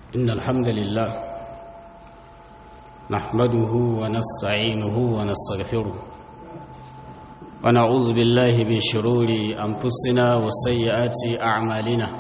إن الحمد لله نحمده ونستعينه ونستغفره ونعوذ بالله من شرور أنفسنا وسيئات أعمالنا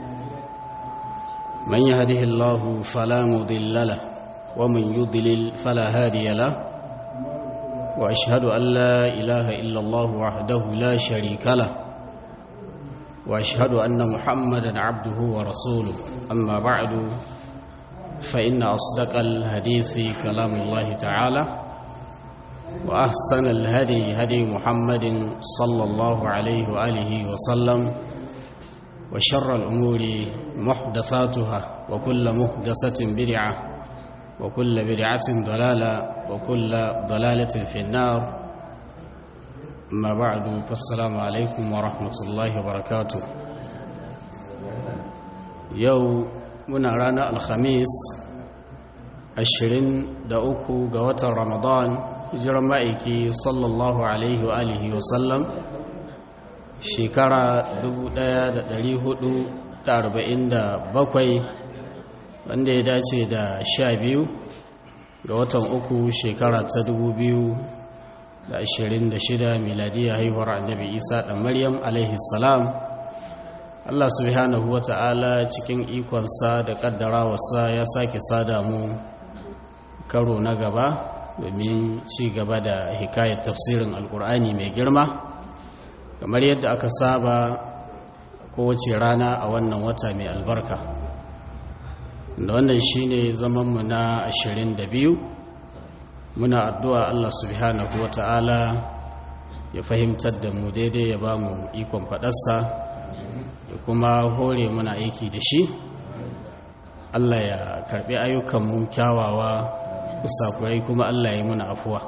من يهده الله فلا مضل له ومن يضلل فلا هادي له وأشهد أن لا إله إلا الله وحده لا شريك له وأشهد أن محمدا عبده ورسوله أما بعد فإن أصدق الحديث كلام الله تعالى وأحسن الهدي هدي محمد صلى الله عليه وآله وسلم وشر الأمور محدثاتها وكل محدثة بدعة وكل بدعة ضلالة وكل ضلالة في النار أما بعد فالسلام عليكم ورحمة الله وبركاته يوم muna ranar alhamis 23 ga watan ramadan hijiran ma'aiki sallallahu alaihi wa alihi wasallam shekara 1447 wanda ya dace da 12 ga watan uku shekara ta 2026 miladiyya haihuwar annabi isa ɗan maryam alaihi salam Allah subhanahu wa ta'ala cikin ikonsa da ƙaddarawarsa ya sake sada mu karo na gaba domin ci gaba da hikayar tafsirin alkur'ani mai girma kamar yadda aka saba kowace rana a wannan wata mai albarka da wannan shine zamanmu na 22 muna addu'a Allah subhanahu wa ta'ala ya fahimtar da mu daidai ya ba mu ikon faɗarsa da kuma hore muna aiki da shi Allah ya karbi ayyukanmu kyawawa kusakurai kuma Allah ya yi muna afuwa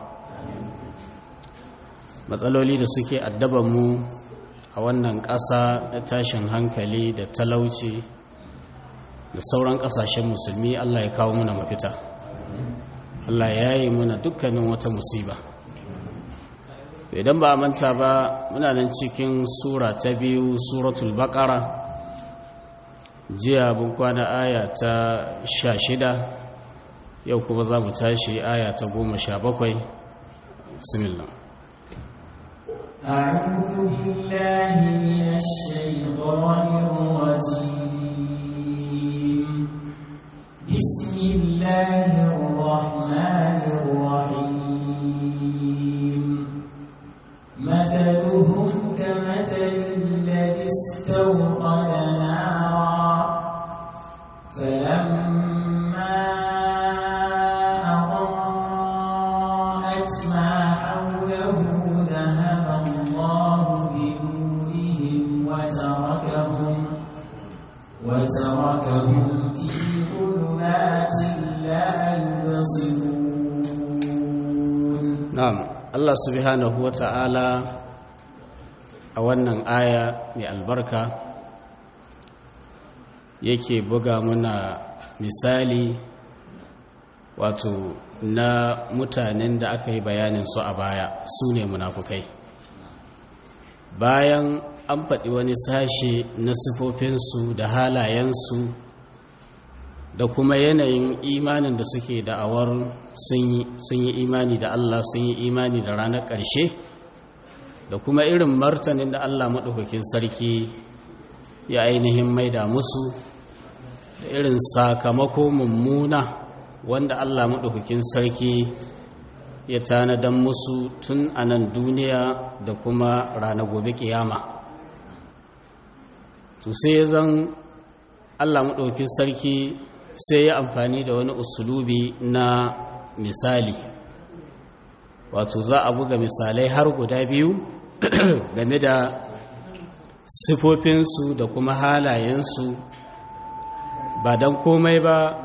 matsaloli da suke addabanmu a wannan ƙasa na tashin hankali da talauci da sauran ƙasashen musulmi Allah ya kawo muna mafita Allah ya yi muna dukkanin wata musiba idan ba a manta ba muna nan cikin sura ta biyu suratul baqara jiya bin kwana aya ta sha shida yau kuma za mu tashi aya ta goma sha bakwai bismillah أعوذ بالله من الشيطان الرجيم بسم الله الرحمن الرحيم مثلهم كمثل الذي استوقد نارا فلما أضاءت ما حوله ذهب الله بنورهم وتركهم وتركهم في ظلمات لا يبصرون na'am Allah subhanahu wa ta'ala a wannan aya mai albarka yake buga muna misali wato na mutanen da aka yi bayanin su a baya su ne munafukai bayan an faɗi wani sashe na sifofinsu da halayensu da kuma yanayin imanin da suke da'awar sun yi imani da Allah sun yi imani da ranar ƙarshe da kuma irin martanin da Allah maɗaukakin sarki ya ainihin maida musu da irin sakamako mummuna wanda Allah maɗaukakin sarki ya tanadan musu tun a nan duniya da kuma ranar gobe ƙiyama to sai ya zan Allah maɗaukakin sarki sai ya amfani da wani usulubi na misali wato za a buga misalai har guda biyu game da sifofinsu da kuma halayensu ba don komai ba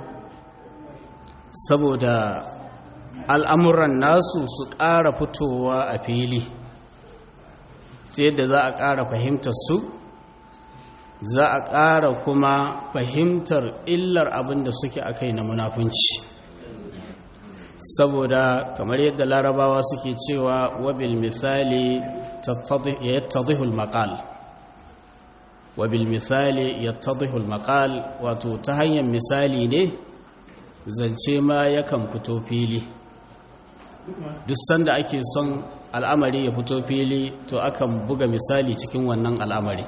saboda al'amuran nasu su ƙara fitowa a fili ta yadda za a ƙara fahimtar su za a ƙara kuma fahimtar illar abin da suke a kai na munafunci saboda kamar yadda larabawa suke cewa wabil misali ya tadihul maqal wa bil misali yattadhihu al maqal wato ta hanyar misali ne zance ma yakan fito fili duk sanda ake son al'amari ya fito fili to akan buga misali cikin wannan al'amari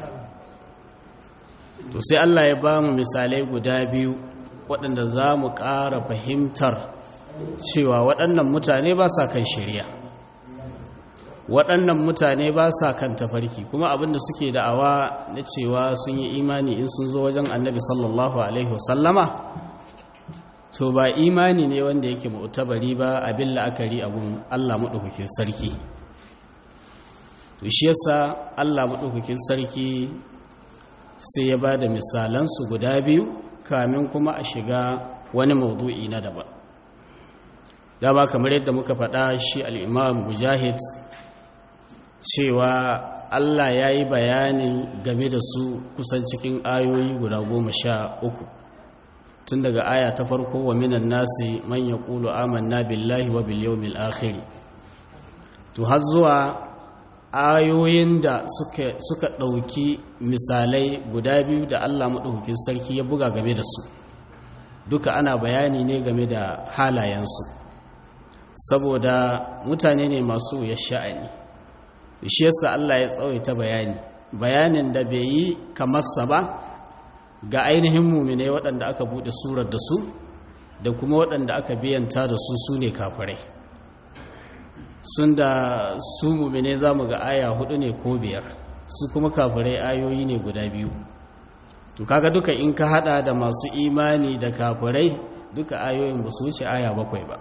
to sai Allah ya ba mu misalai guda biyu waɗanda za mu ƙara fahimtar cewa waɗannan mutane ba sa kan shirya waɗannan mutane ba sa kan tafarki kuma abinda suke da'awa na cewa sun yi imani in sun zo wajen annabi sallallahu alaihi wasallama to ba imani ne wanda yake mu'tabari ba abin la'akari abun Allah maɗaukakin sarki to shi yasa Allah maɗaukakin sarki sai ya ba da misalansu guda biyu kamin kuma a shiga wani maudu'i na daban dama kamar yadda muka faɗa shi al'imam mujahid cewa Allah ya yi bayanin game da su kusan cikin ayoyi guda goma sha uku tun daga aya ta farko wa minan nasi man ya ƙulu amanna billahi wa bil yawmil akhiri to har zuwa ayoyin da suka, suka ɗauki misalai guda biyu da Allah maɗaukakin sarki ya buga game da su duka ana bayani ne game da halayensu saboda mutane ne masu ya sha'ani shi yasa Allah ya tsawaita bayani bayanin da bai yi kamarsa ba ga ainihin mumine waɗanda aka buɗe surar da su da kuma waɗanda aka biyanta da su su ne kafirai sun da su mumine za mu ga aya hudu ne ko biyar su kuma kafirai ayoyi ne guda biyu to kaga duka in ka hada da masu imani da kafirai duka ayoyin ba su wuce aya bakwai ba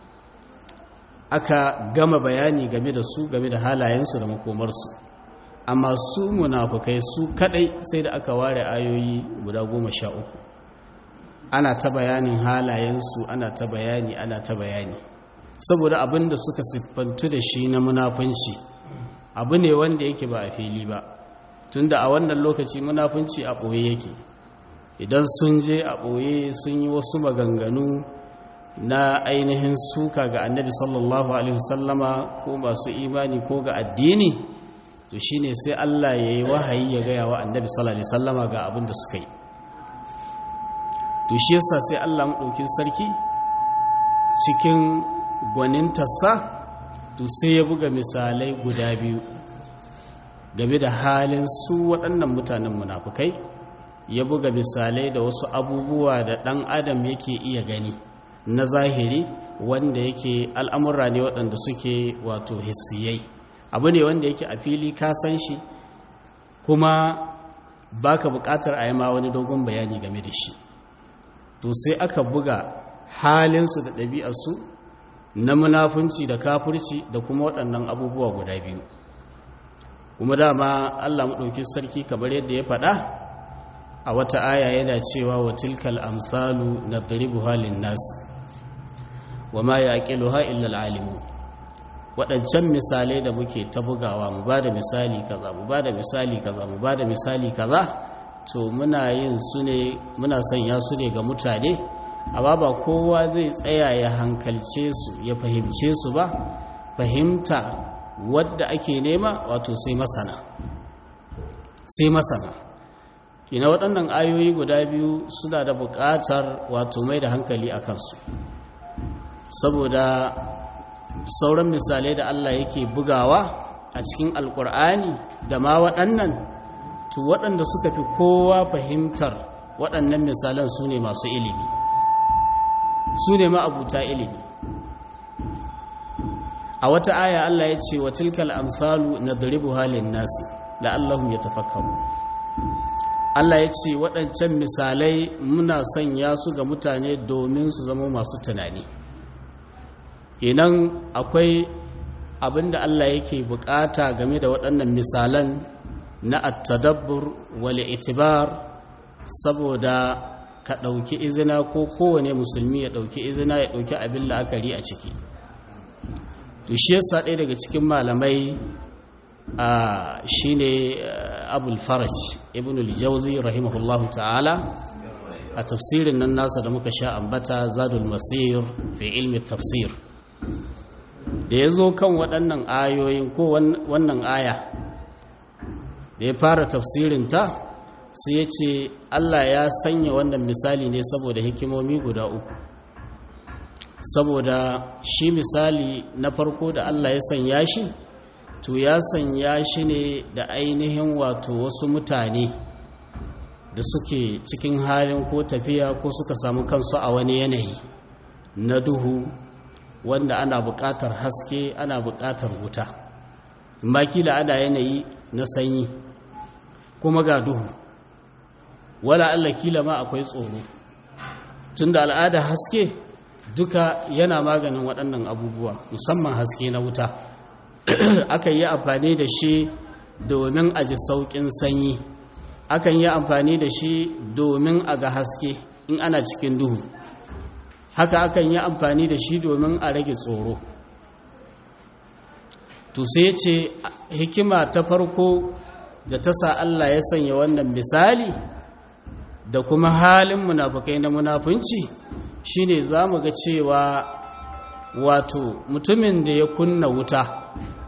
aka gama bayani game da su game da halayensu da makomarsu amma su munafukai su kadai sai da aka ware ayoyi guda goma sha uku ana ta bayanin halayensu ana ta bayani ana ta bayani saboda abin da suka siffantu da shi na munafunci abu ne wanda yake ba a fili ba tunda a wannan lokaci munafunci a ɓoye yake idan sun je a ɓoye sun yi wasu maganganu na ainihin suka ga annabi sallallahu alaihi wasallama ko masu imani ko ga addini to shine sai Allah ya yi wahayi ya gaya wa annabi sallallahu alaihi wasallama ga abin da suka yi to shi yasa sai Allah maɗaukin sarki cikin gwanintarsa to sai ya buga misalai guda biyu game da halin su waɗannan mutanen munafukai ya buga misalai da wasu abubuwa da ɗan adam yake iya gani na zahiri wanda yake al'amurra ne waɗanda suke wato hissiyai abu ne wanda yake a fili ka san shi kuma baka buƙatar a yi ma wani dogon bayani game da shi to sai aka buga halinsu da ɗabi'arsu na munafunci da kafurci da kuma waɗannan abubuwa guda biyu kuma dama allah maɗauki sarki kamar yadda ya faɗa a wata aya yana cewa wa tilkal amsalu na halin nasu wa ma ya ha illa al'alimu waɗancan misalai da muke ta bugawa mu ba da misali kaza mu ba da misali kaza mu ba da misali kaza to muna yin su ne muna sanya su ne ga mutane amma ba kowa zai tsaya ya hankalce su ya fahimce su ba fahimta wadda ake nema wato sai masana sai masana kina waɗannan ayoyi guda biyu suna da buƙatar wato mai da hankali a kansu saboda sauran misalai da Allah yake bugawa a cikin alkur'ani da ma waɗannan to waɗanda suka fi kowa fahimtar waɗannan misalan su ne masu ilimi su ne ma'abuta ilimi a wata aya Allah ya ce wa tilkal amsalu nadribu halin nasi la'allahum yatafakkaru Allah ya ce waɗancan misalai muna sanya su ga mutane domin su zama masu tunani kenan akwai abinda Allah yake bukata game da waɗannan misalan na attadabbur wal itibar saboda ka ɗauki izina ko kowane musulmi ya ɗauki izina ya ɗauki abin la'akari a ciki to shi yasa ɗaya daga cikin malamai a shine abul faraj ibn al-jawzi rahimahullahu ta'ala a tafsirin nan nasa da muka sha ambata zadul masir fi ilmi tafsir da ya zo kan waɗannan ayoyin ko wannan aya da ya fara tafsirinta sai ya ce Allah ya sanya wannan misali ne saboda hikimomi guda uku saboda shi misali na farko da Allah ya sanya shi to ya sanya shi ne da ainihin wato wasu mutane da suke cikin halin ko tafiya ko suka samu kansu a wani yanayi na duhu wanda ana buƙatar haske ana buƙatar wuta makila ana yanayi na sanyi kuma ga duhu wala Allah kila ma akwai tsoro tunda al'ada haske duka yana maganin waɗannan abubuwa musamman haske na wuta akan yi amfani da shi domin a ji sauƙin sanyi akan yi amfani da shi domin a ga haske in ana cikin duhu haka akan yi amfani da shi domin a rage tsoro to sai ce hikima ta farko da ta sa Allah ya sanya wannan misali da kuma halin munafukai na munafunci shine za mu ga cewa wato mutumin da ya kunna wuta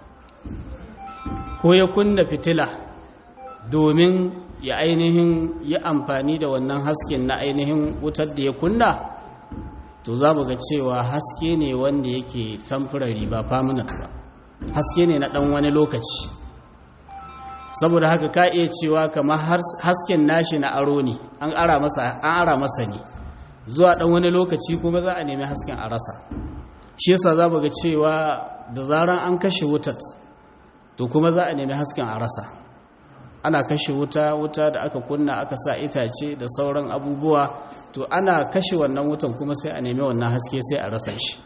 ko ya kunna fitila domin ya ainihin yi amfani da wannan hasken na ainihin wutar da ya kunna to za mu ga cewa haske ne wanda yake tamfurari ba permanent ba haske ne na ɗan wani lokaci saboda haka ka iya cewa kamar hasken nashi na aro ne an ara masa ne zuwa ɗan wani lokaci kuma za a nemi hasken a rasa shi yasa za mu ga cewa da zaran an kashe wutar to kuma za a nemi hasken a rasa ana kashe wuta wuta da aka kunna aka sa itace da sauran abubuwa to ana kashe wannan wutan kuma sai a nemi wannan haske sai a rasa shi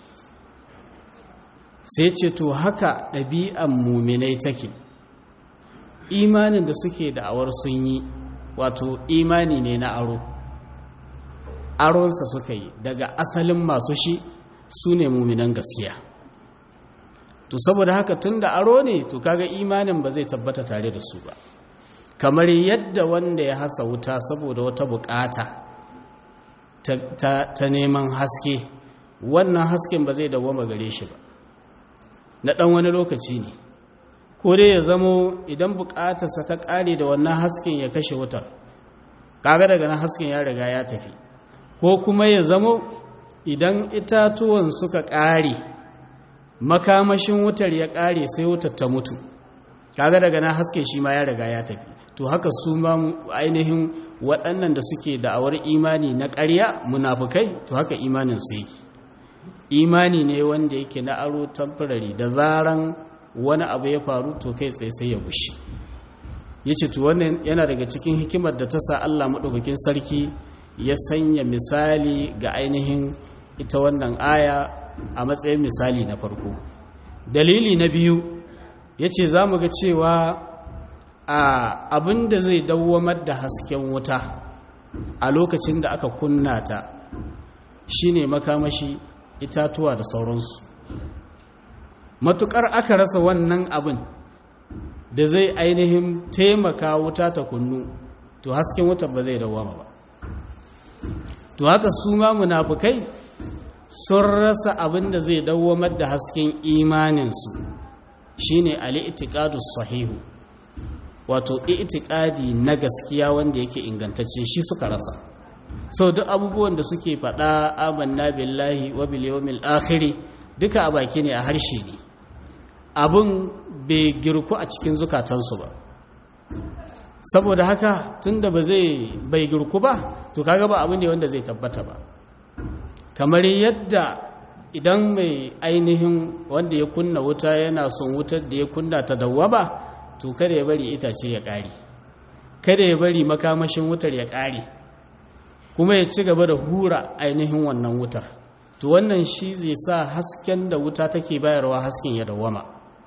sai ce to haka ɗabi'an muminai take imanin da suke da'awar sun yi wato imani ne na aro aronsa suka yi daga asalin masu shi su ne muminan gaskiya to saboda haka tun da aro ne to kaga imanin ba zai tabbata tare da su ba kamar yadda wanda ya hasa wuta saboda wata bukata ta, ta, ta neman haske wannan hasken ba zai dawoma gare shi ba na ɗan wani lokaci ne ko dai ya zamo idan bukatarsa ta ƙare da wannan hasken ya kashe wutar kaga daga nan hasken ya riga ya tafi ko kuma ya zamo idan itatuwan suka ƙare makamashin wutar ya ƙare sai wutar ta mutu kaga daga nan hasken shi ma ya riga ya tafi to haka su ma ainihin waɗannan da suke da'awar imani na ƙarya munafukai to haka imanin su yake imani ne wanda yake na aro temporary da zaran wani abu ya faru to kai tsaye sai ya gushi ya ce to wannan yana daga cikin hikimar da ta sa Allah maɗaukakin sarki ya sanya misali ga ainihin ita wannan aya a matsayin misali na farko dalili na biyu ya ce za mu ga cewa a abin da zai dawwamar da hasken wuta a lokacin da aka kunna ta shine makamashi itatuwa da sauransu matukar aka rasa wannan abin da zai ainihin taimaka wuta ta kunnu to hasken wuta ba zai dawama ba to haka su ma munafukai sun rasa abin da zai dawamar da hasken imaninsu shine al-i'tiqadus sahihu wato i'tiqadi na gaskiya wanda yake ingantacce shi suka rasa so duk abubuwan da suke faɗa amanna billahi wa bil yawmil akhir duka a baki ne a harshe ne abun bai girku a cikin zukatansu ba saboda haka tunda ba zai bai girku ba to kaga ba abu ne wanda zai tabbata ba kamar yadda idan mai ainihin wanda ya kunna wuta yana son wutar da ya kunna ta dawwaba to kada ya bari itace ya ƙare kada ya bari makamashin wutar ya ƙare kuma ya ci gaba da hura ainihin wannan wutar to wannan shi zai sa hasken da wuta take bayarwa hasken ya dawwama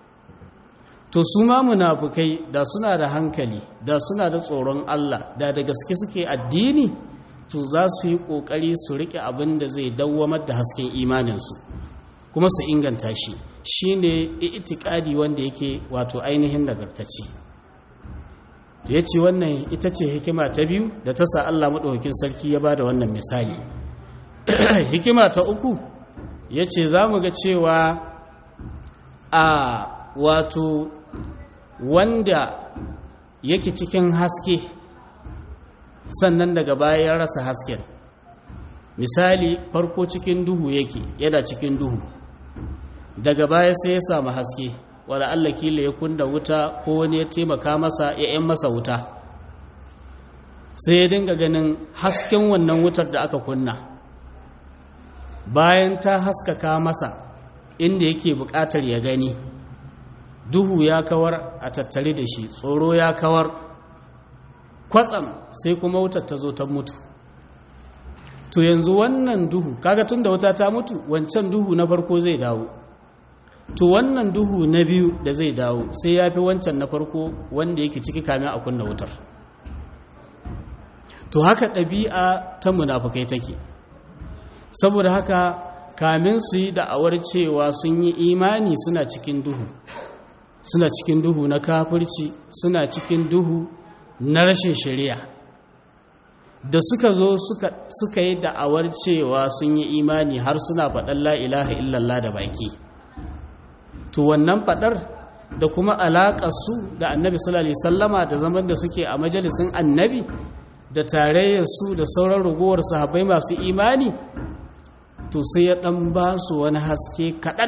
to su ma munafukai da suna da hankali da suna da tsoron Allah da da gaske suke addini to za su yi ƙoƙari su riƙe abin da zai dawwamar da hasken imaninsu kuma su inganta shi shi ne itikadi wanda yake wato ainihin nagartacce to ya ce wannan ita ce hikima ta biyu da ta sa Allah maɗaukakin sarki ya ba da wannan misali hikima ta uku ya ce za mu ga cewa a wato wanda yake cikin haske sannan daga baya ya rasa hasken misali farko cikin duhu yake yana cikin duhu daga baya sai ya samu haske wala Allah kila ya kunna wuta ko wani ya taimaka masa ya yan masa wuta sai ya dinga ganin hasken wannan wutar da aka kunna bayan ta haskaka masa inda yake buƙatar ya gani duhu ya kawar a tattare da shi tsoro ya kawar kwatsam sai kuma wutar ta zo ta mutu to yanzu wannan duhu kaga tun da wuta ta mutu wancan duhu na farko zai dawo to wannan duhu na biyu da zai dawo sai ya fi wancan na farko wanda yake ciki kamin a kunna wutar to haka ɗabi'a ta munafukai take saboda haka kamin su yi da'awar cewa sun yi imani suna cikin duhu suna cikin duhu na kafirci suna cikin duhu na rashin shari'a da suka zo suka yi da'awar cewa sun yi imani har suna faɗar la'ilaha illallah da baki to wannan faɗar da kuma alaƙarsu da annabi sallallahu sallama da zaman da suke a majalisun annabi da tarayyarsu da sauran ragowar sahabbai masu imani to sai ya ɗan ba su wani haske kaɗan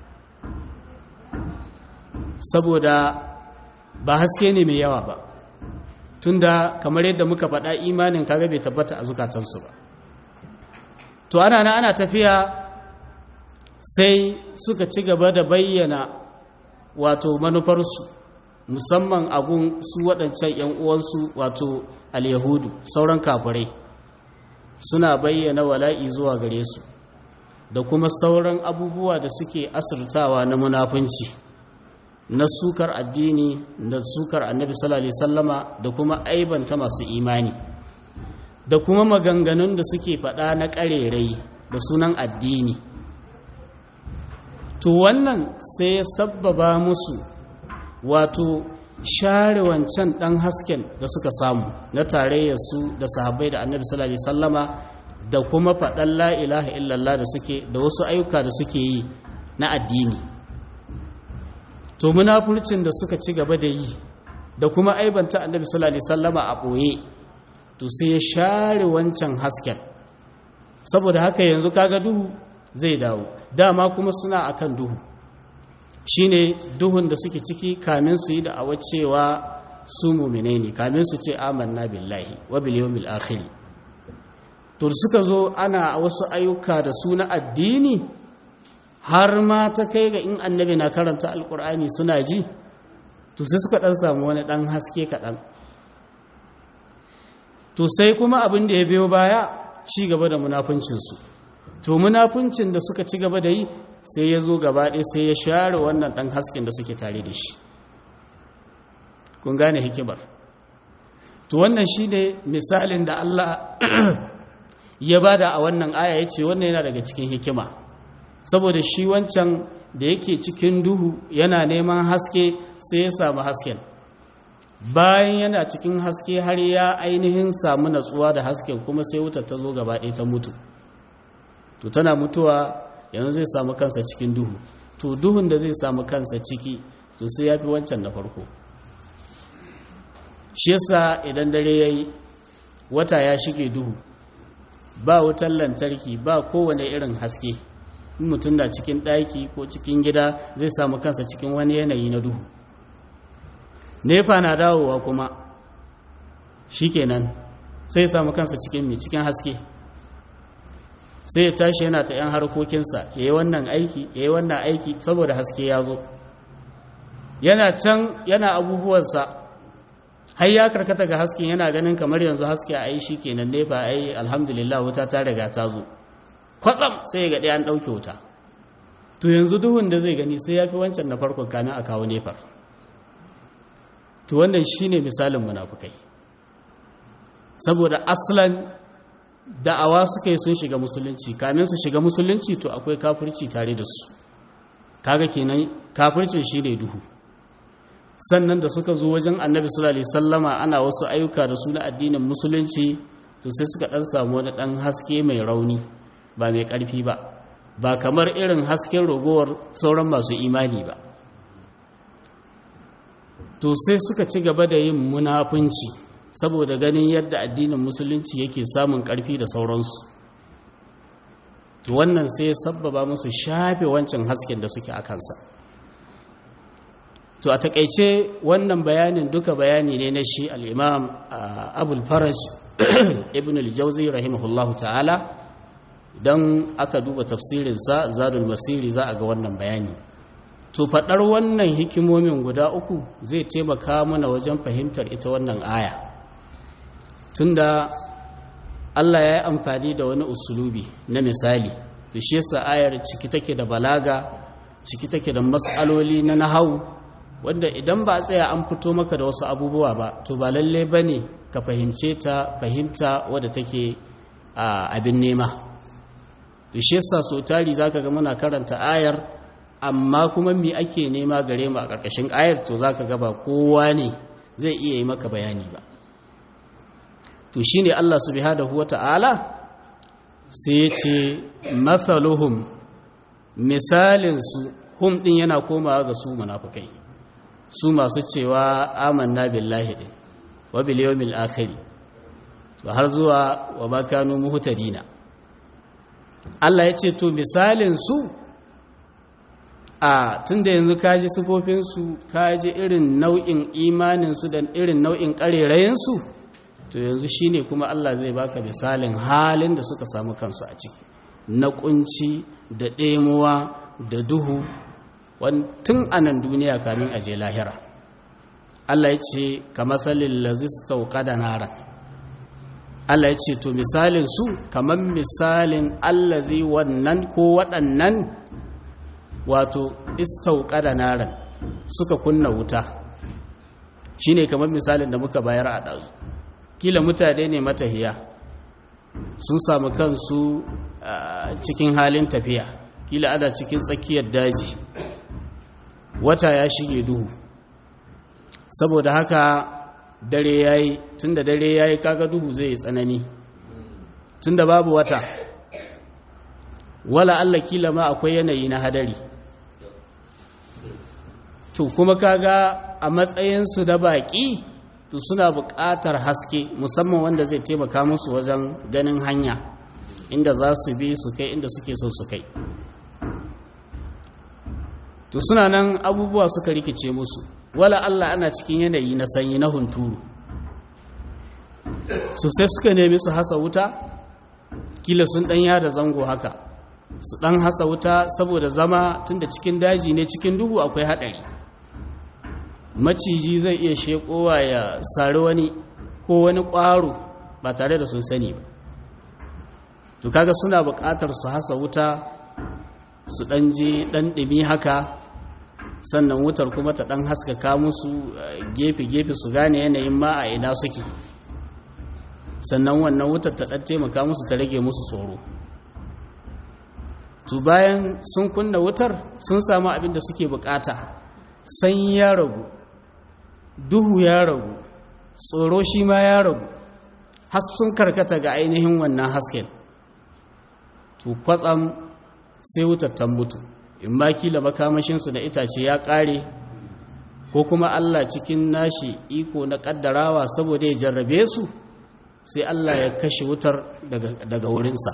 saboda ba haske ne mai yawa ba tunda kamar yadda muka faɗa imanin kaga bai tabbata a zukatansu ba to ana na ana tafiya sai suka ci gaba da bayyana wato manufarsu musamman agun su waɗancan 'yan uwansu wato al-yahudu sauran kafirai suna bayyana wala'i zuwa gare su da kuma sauran abubuwa da suke asirtawa na munafunci na sukar addini da sukar annabi sallallahu alaihi sallama da kuma aibanta masu imani da kuma maganganun da suke faɗa na ƙarerai da sunan addini to wannan sai ya sabbaba musu wato share wancan ɗan hasken da suka samu na tarayyarsu da sahabbai da annabi sallallahu alaihi sallama da kuma faɗan la ilaha illallah da suke da wasu ayyuka da suke yi na addini to munafurcin da suka ci gaba da yi da kuma aibanta annabi sallallahu alaihi sallama a ɓoye to sai ya share wancan hasken saboda haka yanzu kaga duhu zai dawo dama kuma suna akan duhu shine duhun da suke ciki kamin su yi da awa cewa su mumine ne kamin su ce amanna billahi wa bil yawmil akhir to suka zo ana wasu ayyuka da su na addini har ma ta kai ga in annabi na karanta alkur'ani suna ji to sai suka dan samu wani dan haske kaɗan to sai kuma abin da ya biyo baya ci gaba da munafuncinsu to munafuncin da suka ci gaba da yi sai ya zo gaba ɗaya sai ya share wannan ɗan hasken da suke tare da shi kun gane hikimar to wannan shi ne misalin da Allah ya bada a wannan aya ya ce wannan yana daga cikin hikima saboda shi wancan da yake cikin duhu yana neman haske sai ya samu hasken bayan yana cikin haske har ya ainihin samu natsuwa da hasken kuma sai wuta ta zo gaba ɗaya ta mutu to tana mutuwa yanzu zai samu kansa cikin duhu to duhun da zai samu kansa ciki to sai ya fi wancan na farko shi yasa idan dare ya yi wata ya shige duhu ba wutar lantarki ba kowane irin haske in mutum da cikin ɗaki ko cikin gida zai samu kansa cikin wani yanayi na duhu nefa na dawowa kuma shi kenan sai samu kansa cikin mai cikin haske sai ya tashi yana ta 'yan harkokinsa ya yi wannan aiki ya yi wannan aiki saboda haske ya zo yana can yana abubuwansa har ya karkata ga hasken yana ganin kamar yanzu haske a yi shi kenan nefa a yi alhamdulillah wuta ta riga ta zo kwatsam sai ya gaɗe an ɗauke wuta to yanzu duhun da zai gani sai ya fi wancan na farkon kamin a kawo nefar to wannan shi ne misalin munafukai saboda aslan da'awa suka yi sun shiga musulunci kamin su shiga musulunci to akwai kafirci tare da su kaga kenan kafircin shi ne duhu sannan da suka zo wajen annabi sallallahu alaihi sallama ana wasu ayyuka da su na addinin musulunci to sai suka dan samu wani dan haske mai rauni ba mai karfi ba ba kamar irin hasken ragowar sauran masu imani ba to sai suka ci gaba da yin munafunci saboda ganin yadda addinin musulunci yake samun ƙarfi da sauransu to wannan sai ya sabbaba musu shafe wancan hasken da suke a kansa to a takaice wannan bayanin duka bayani ne na shi al'imam abul faraj ibn al-jauzi rahimahullahu ta'ala don aka duba tafsirinsa zadul masiri za a ga wannan bayani to faɗar wannan hikimomin guda uku zai taimaka mana wajen fahimtar ita wannan aya tunda Allah ya yi amfani da wani usulubi na misali da shi yasa ayar ciki take da balaga ciki take da matsaloli na nahau wanda idan ba a tsaya an fito maka da wasu abubuwa ba to ba lalle ba ne ka fahimce ta fahimta wadda take abin nema da shi yasa so tari za ka ga muna karanta ayar amma kuma mi ake nema gare mu a ƙarƙashin ayar to za ka gaba kowa ne zai iya yi maka bayani ba to shi ne Allah subhanahu wa ta'ala sai ya ce matsaluhum misalinsu hum ɗin yana komawa ga su munafukai su masu cewa amanna billahi ɗin wa bil yawmil akhiri to har zuwa wa bakanu muhtadina Allah ya ce to misalinsu a tunda yanzu kaji sifofinsu kaji irin nau'in imaninsu da irin nau'in ƙarerayinsu to yanzu shine kuma Allah zai baka misalin halin da suka samu kansu a ciki na kunci da ɗemuwa da duhu tun a nan duniya kamin a je lahira Allah ya ce ka matsalin lazista da nara Allah ya ce to misalin su kamar misalin allazi wannan ko waɗannan wato istauka da naran suka kunna wuta shine kamar misalin da muka bayar a ɗazu kila mutane ne matahiya sun samu kansu cikin halin tafiya kila ana cikin tsakiyar daji wata ya shige duhu saboda haka dare yayi tunda dare yayi kaga duhu zai yi tsanani tunda babu wata wala Allah kila ma akwai yanayi na hadari to kuma kaga a matsayinsu da baƙi to suna buƙatar haske musamman wanda zai taimaka musu wajen ganin hanya inda za su bi su kai inda suke so su kai to suna nan abubuwa suka rikice musu wala Allah ana cikin yanayi na sanyi na hunturu so sai suka nemi su hasa wuta kila sun ɗan yada zango haka su ɗan hasa wuta saboda zama tunda cikin daji ne cikin duhu akwai haɗari maciji zai iya shekowa ya sari wani ko wani ƙwaro ba tare da sun sani ba to kaga suna buƙatar su hasa wuta su ɗan je ɗan ɗumi haka sannan wutar kuma ta ɗan haskaka musu gefe-gefe su gane yanayin ma a ina suke sannan wannan wutar ta ɗan taimaka musu ta rage musu tsoro to bayan sun kunna wutar sun samu abin da suke bukata sanyi ya ragu duhu ya ragu tsoro shi ma ya ragu har sun karkata ga ainihin wannan hasken to kwatsam sai wutar ta mutu in ma kila makamashinsu na itace ya ƙare ko kuma Allah cikin nashi iko na ƙaddarawa saboda ya jarrabe su sai Allah ya kashe wutar daga wurinsa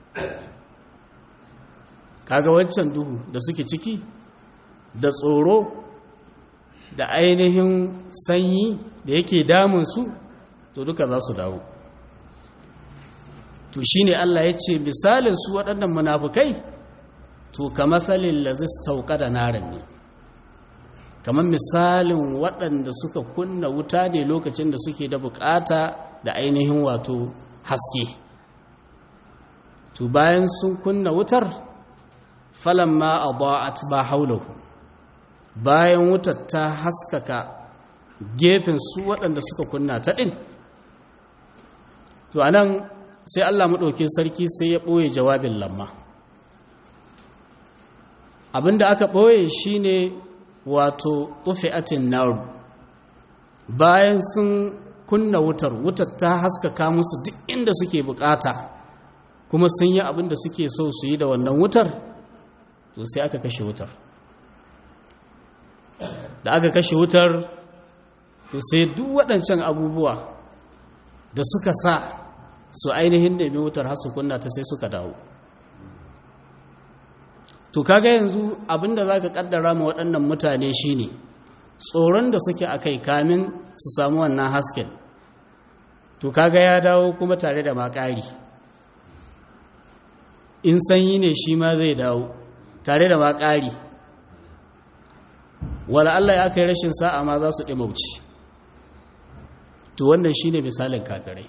kaga wancan duhu da suke ciki da tsoro da ainihin sanyi da yake damunsu to duka za su dawo to shine Allah ya ce misalin su waɗannan munafukai to ka matsalin lazistauka da naran ne kamar misalin waɗanda suka kunna wuta ne lokacin da suke da bukata da ainihin wato haske to bayan sun kunna wutar falamma adaat ba haulahu bayan wutar ta haskaka gefen su waɗanda suka kunna ta ɗin to anan sai Allah maɗaukin sarki sai ya ɓoye jawabin lamma abinda aka ɓoye shine wato tufi'atin naru bayan sun kunna wutar wutar ta haskaka musu duk inda suke bukata kuma sun yi abinda suke so su yi da wannan wutar to sai aka kashe wutar da aka kashe wutar to sai duk waɗancan abubuwa da suka sa su ainihin nemi wutar har su kunna ta sai suka dawo to kaga yanzu abinda za ka kaddara ma waɗannan mutane shine tsoron da suke a kai kamin su samu wannan hasken to kaga ya dawo kuma tare da makari in sanyi ne shi ma zai dawo tare da makari wala Allah ya kai rashin sa'a ma za su ɗimauci to wannan shine misalin kafirai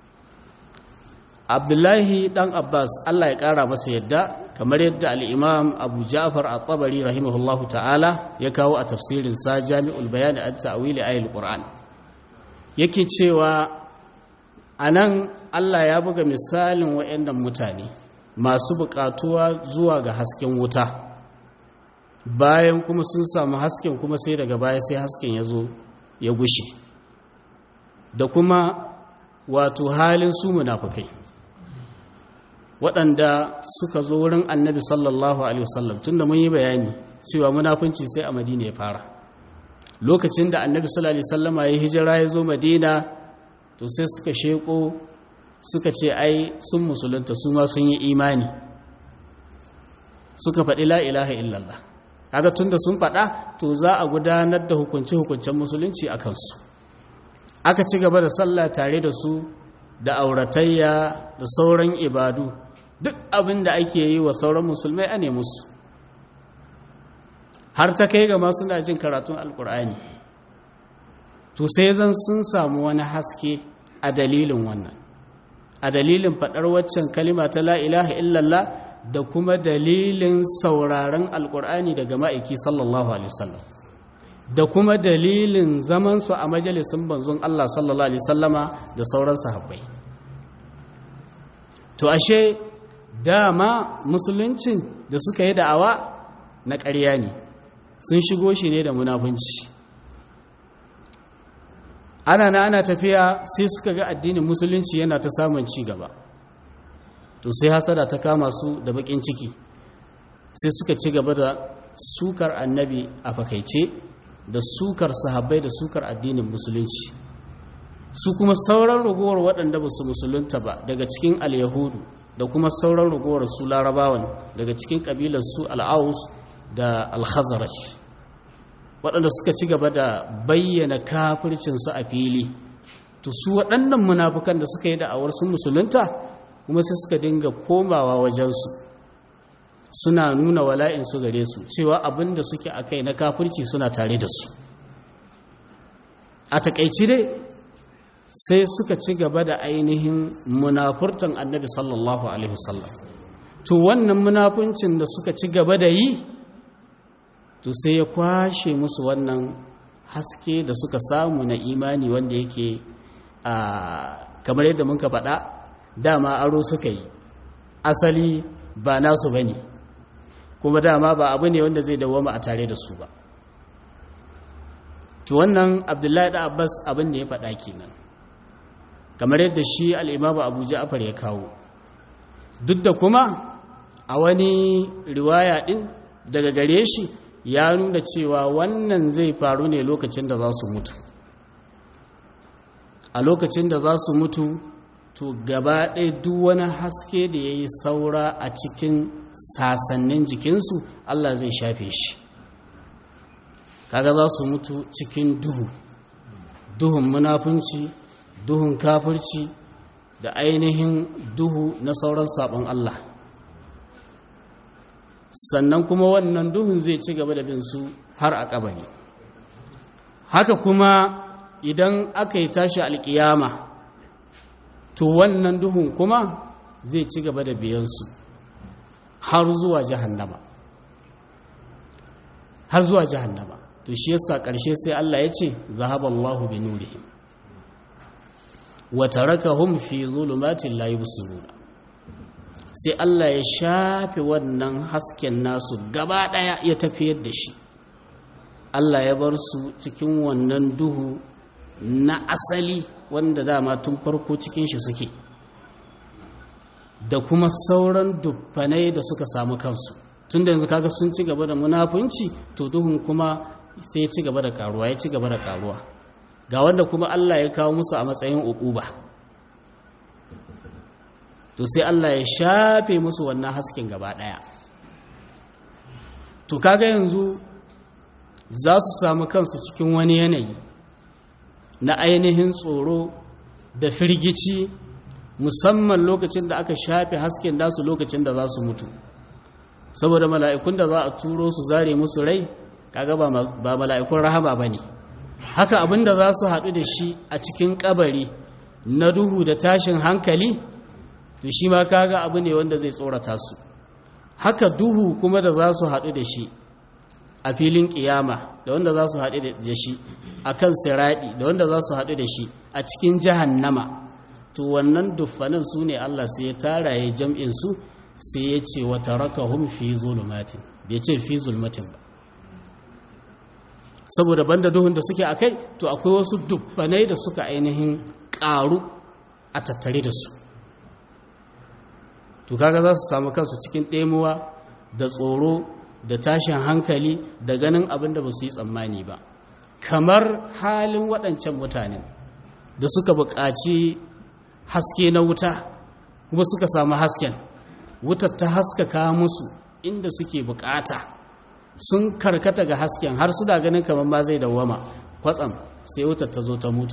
abdullahi dan abbas Allah ya ƙara masa yadda kamar yadda al'imam abu ja'far a tabari rahimahullahu ta'ala ya kawo a tafsirin sa jami'ul bayani a ta'awili ayil qur'an yake cewa a nan Allah ya buga misalin wa'annan mutane masu buƙatuwa zuwa ga hasken wuta bayan kuma sun samu hasken kuma sai daga baya sai hasken ya zo ya gushe da kuma wato halin su munafukai waɗanda suka zo wurin annabi sallallahu alaihi wasallam tunda mun yi bayani cewa munafunci sai a madina ya fara lokacin da annabi sallallahu alaihi wasallama ya hijira ya zo madina to sai suka sheko suka ce ai sun musulunta su ma sun yi imani suka faɗi la ilaha illallah kaga tunda sun faɗa to za a gudanar da hukunce-hukuncen musulunci a kansu aka ci gaba da sallah tare da su da auratayya da sauran ibadu duk abin da ake yi wa sauran musulmai a ne musu har ta kai gama suna jin karatun alkur'ani to sai zan sun samu wani haske a dalilin wannan a dalilin faɗar waccan kalima ta la ilaha illallah da kuma dalilin sauraron alkur'ani daga ma'aiki sallallahu alaihi wasallam da kuma dalilin zamansu a majalisun banzon Allah sallallahu alaihi sallama da sauran sahabbai to ashe dama musuluncin da suka yi da'awa na ƙarya ne sun shigo shi ne da munafunci ana na ana tafiya sai suka ga addinin musulunci yana ta samun ci gaba to sai hasada ta kama su da bakin ciki sai suka ci gaba da sukar annabi a fakaice da sukar sahabbai da sukar addinin musulunci su kuma sauran ragowar waɗanda ba su musulunta ba daga cikin al-yahudu da kuma sauran ragowar su larabawan daga cikin ƙabilar su al'aus da al-khazaraj waɗanda suka ci gaba da bayyana kafircinsu a fili to su waɗannan munafukan da suka yi da'awar sun musulunta kuma sai suka dinga komawa wajensu suna nuna wala'insu gare su cewa abin da suke a kai na kafirci suna tare da su a takaici dai sai suka ci gaba da ainihin munafurtan annabi sallallahu alaihi wasallam to wannan munafuncin da suka ci gaba da yi to sai ya kwashe musu wannan haske da suka samu na imani wanda yake a kamar yadda muka faɗa dama aro suka yi asali ba nasu ba ne kuma dama ba abu ne wanda zai dawoma a tare da su ba to wannan abdullahi da abbas abin da ya faɗa kenan kamar yadda shi al'imamu abu ja'afar ya kawo duk da kuma a wani riwaya ɗin daga gare shi ya nuna cewa wannan zai faru ne lokacin da za su mutu a lokacin da za su mutu to gaba ɗaya duk wani haske da ya yi saura a cikin sasannin jikinsu Allah zai shafe shi kaga za su mutu cikin duhu duhun munafunci duhun kafirci da ainihin duhu na sauran sabon Allah sannan kuma wannan duhun zai ci gaba da bin su har a kabari haka kuma idan aka yi tashi alkiyama to wannan duhun kuma zai ci gaba da biyansu har zuwa jahannama har zuwa jahannama to shi yasa ƙarshe sai Allah ya ce zahaballahu bi nurihim wa tarakahum fi zulumatin la yubsiruna sai Allah ya shafe wannan hasken nasu gaba daya ya tafiyar da shi Allah ya bar su cikin wannan duhu na asali wanda dama tun farko cikin shi suke da kuma sauran duffanai da suka samu kansu tun da yanzu kaga sun ci gaba da munafunci to duhun kuma sai ya ci gaba da karuwa ya ci gaba da karuwa ga wanda kuma Allah ya kawo musu a matsayin uquba to sai Allah ya shafe musu wannan hasken gaba ɗaya to kaga yanzu za su samu kansu cikin wani yanayi na ainihin tsoro da firgici musamman lokacin da aka shafe hasken nasu lokacin da za su mutu saboda mala'ikun da za a turo su zare musu rai kaga ba mala'ikun rahama ba ne haka abin da za su haɗu da shi a cikin ƙabari na duhu da tashin hankali to shi ma kaga abu ne wanda zai tsorata su haka duhu kuma da za su haɗu da shi a filin ƙiyama da wanda za su haɗu da shi a kan siraɗi da wanda za su haɗu da shi a cikin jahannama to wannan duffanin su ne Allah sai ya tara ya jam'in su sai ya ce wata raka hum fi zulumatin bai ce fi zulmatin ba saboda banda duhun da suke a kai to akwai wasu duffanai da suka ainihin ƙaru a tattare da su to kaga za su samu kansu cikin ɗemuwa da tsoro da tashin hankali da ganin abin da ba su yi tsammani ba kamar halin waɗancan mutanen da suka buƙaci haske na wuta kuma suka samu hasken wutar ta haskaka musu inda suke buƙata sun karkata ga hasken har su da ganin kamar ma zai dawwama kwatsam sai wutar ta zo ta mutu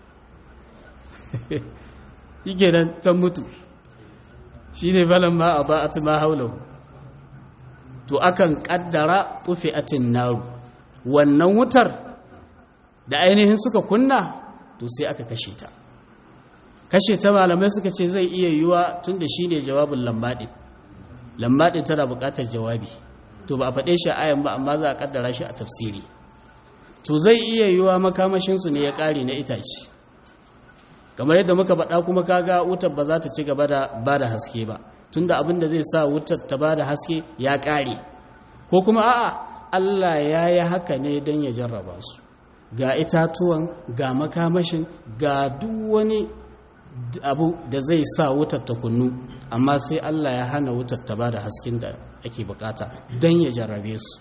yake nan ta mutu shi ne falon ma a ba'at ma haulahu to akan kaddara atin naru wannan wutar da ainihin suka kunna to sai aka kashe ta kashe ta malamai suka ce zai iya yiwuwa tun da shi ne jawabin lambaɗin lambaɗin tana buƙatar jawabi to ba a faɗe shi ayan ba amma za a kaddara shi a tafsiri to zai iya yiwuwa makamashinsu ne ya ƙare na itace kamar yadda muka faɗa kuma kaga wutar ba za ta ci gaba da ba da haske ba tunda abin da zai sa wutar ta ba da haske ya ƙare ko kuma a'a Allah ya yi haka ne don ya jarraba su ga itatuwan ga makamashin ga duk wani abu da zai sa wutar ta kunnu amma sai Allah ya hana wutar ta ba da hasken da ake bukata don ya jarrabe su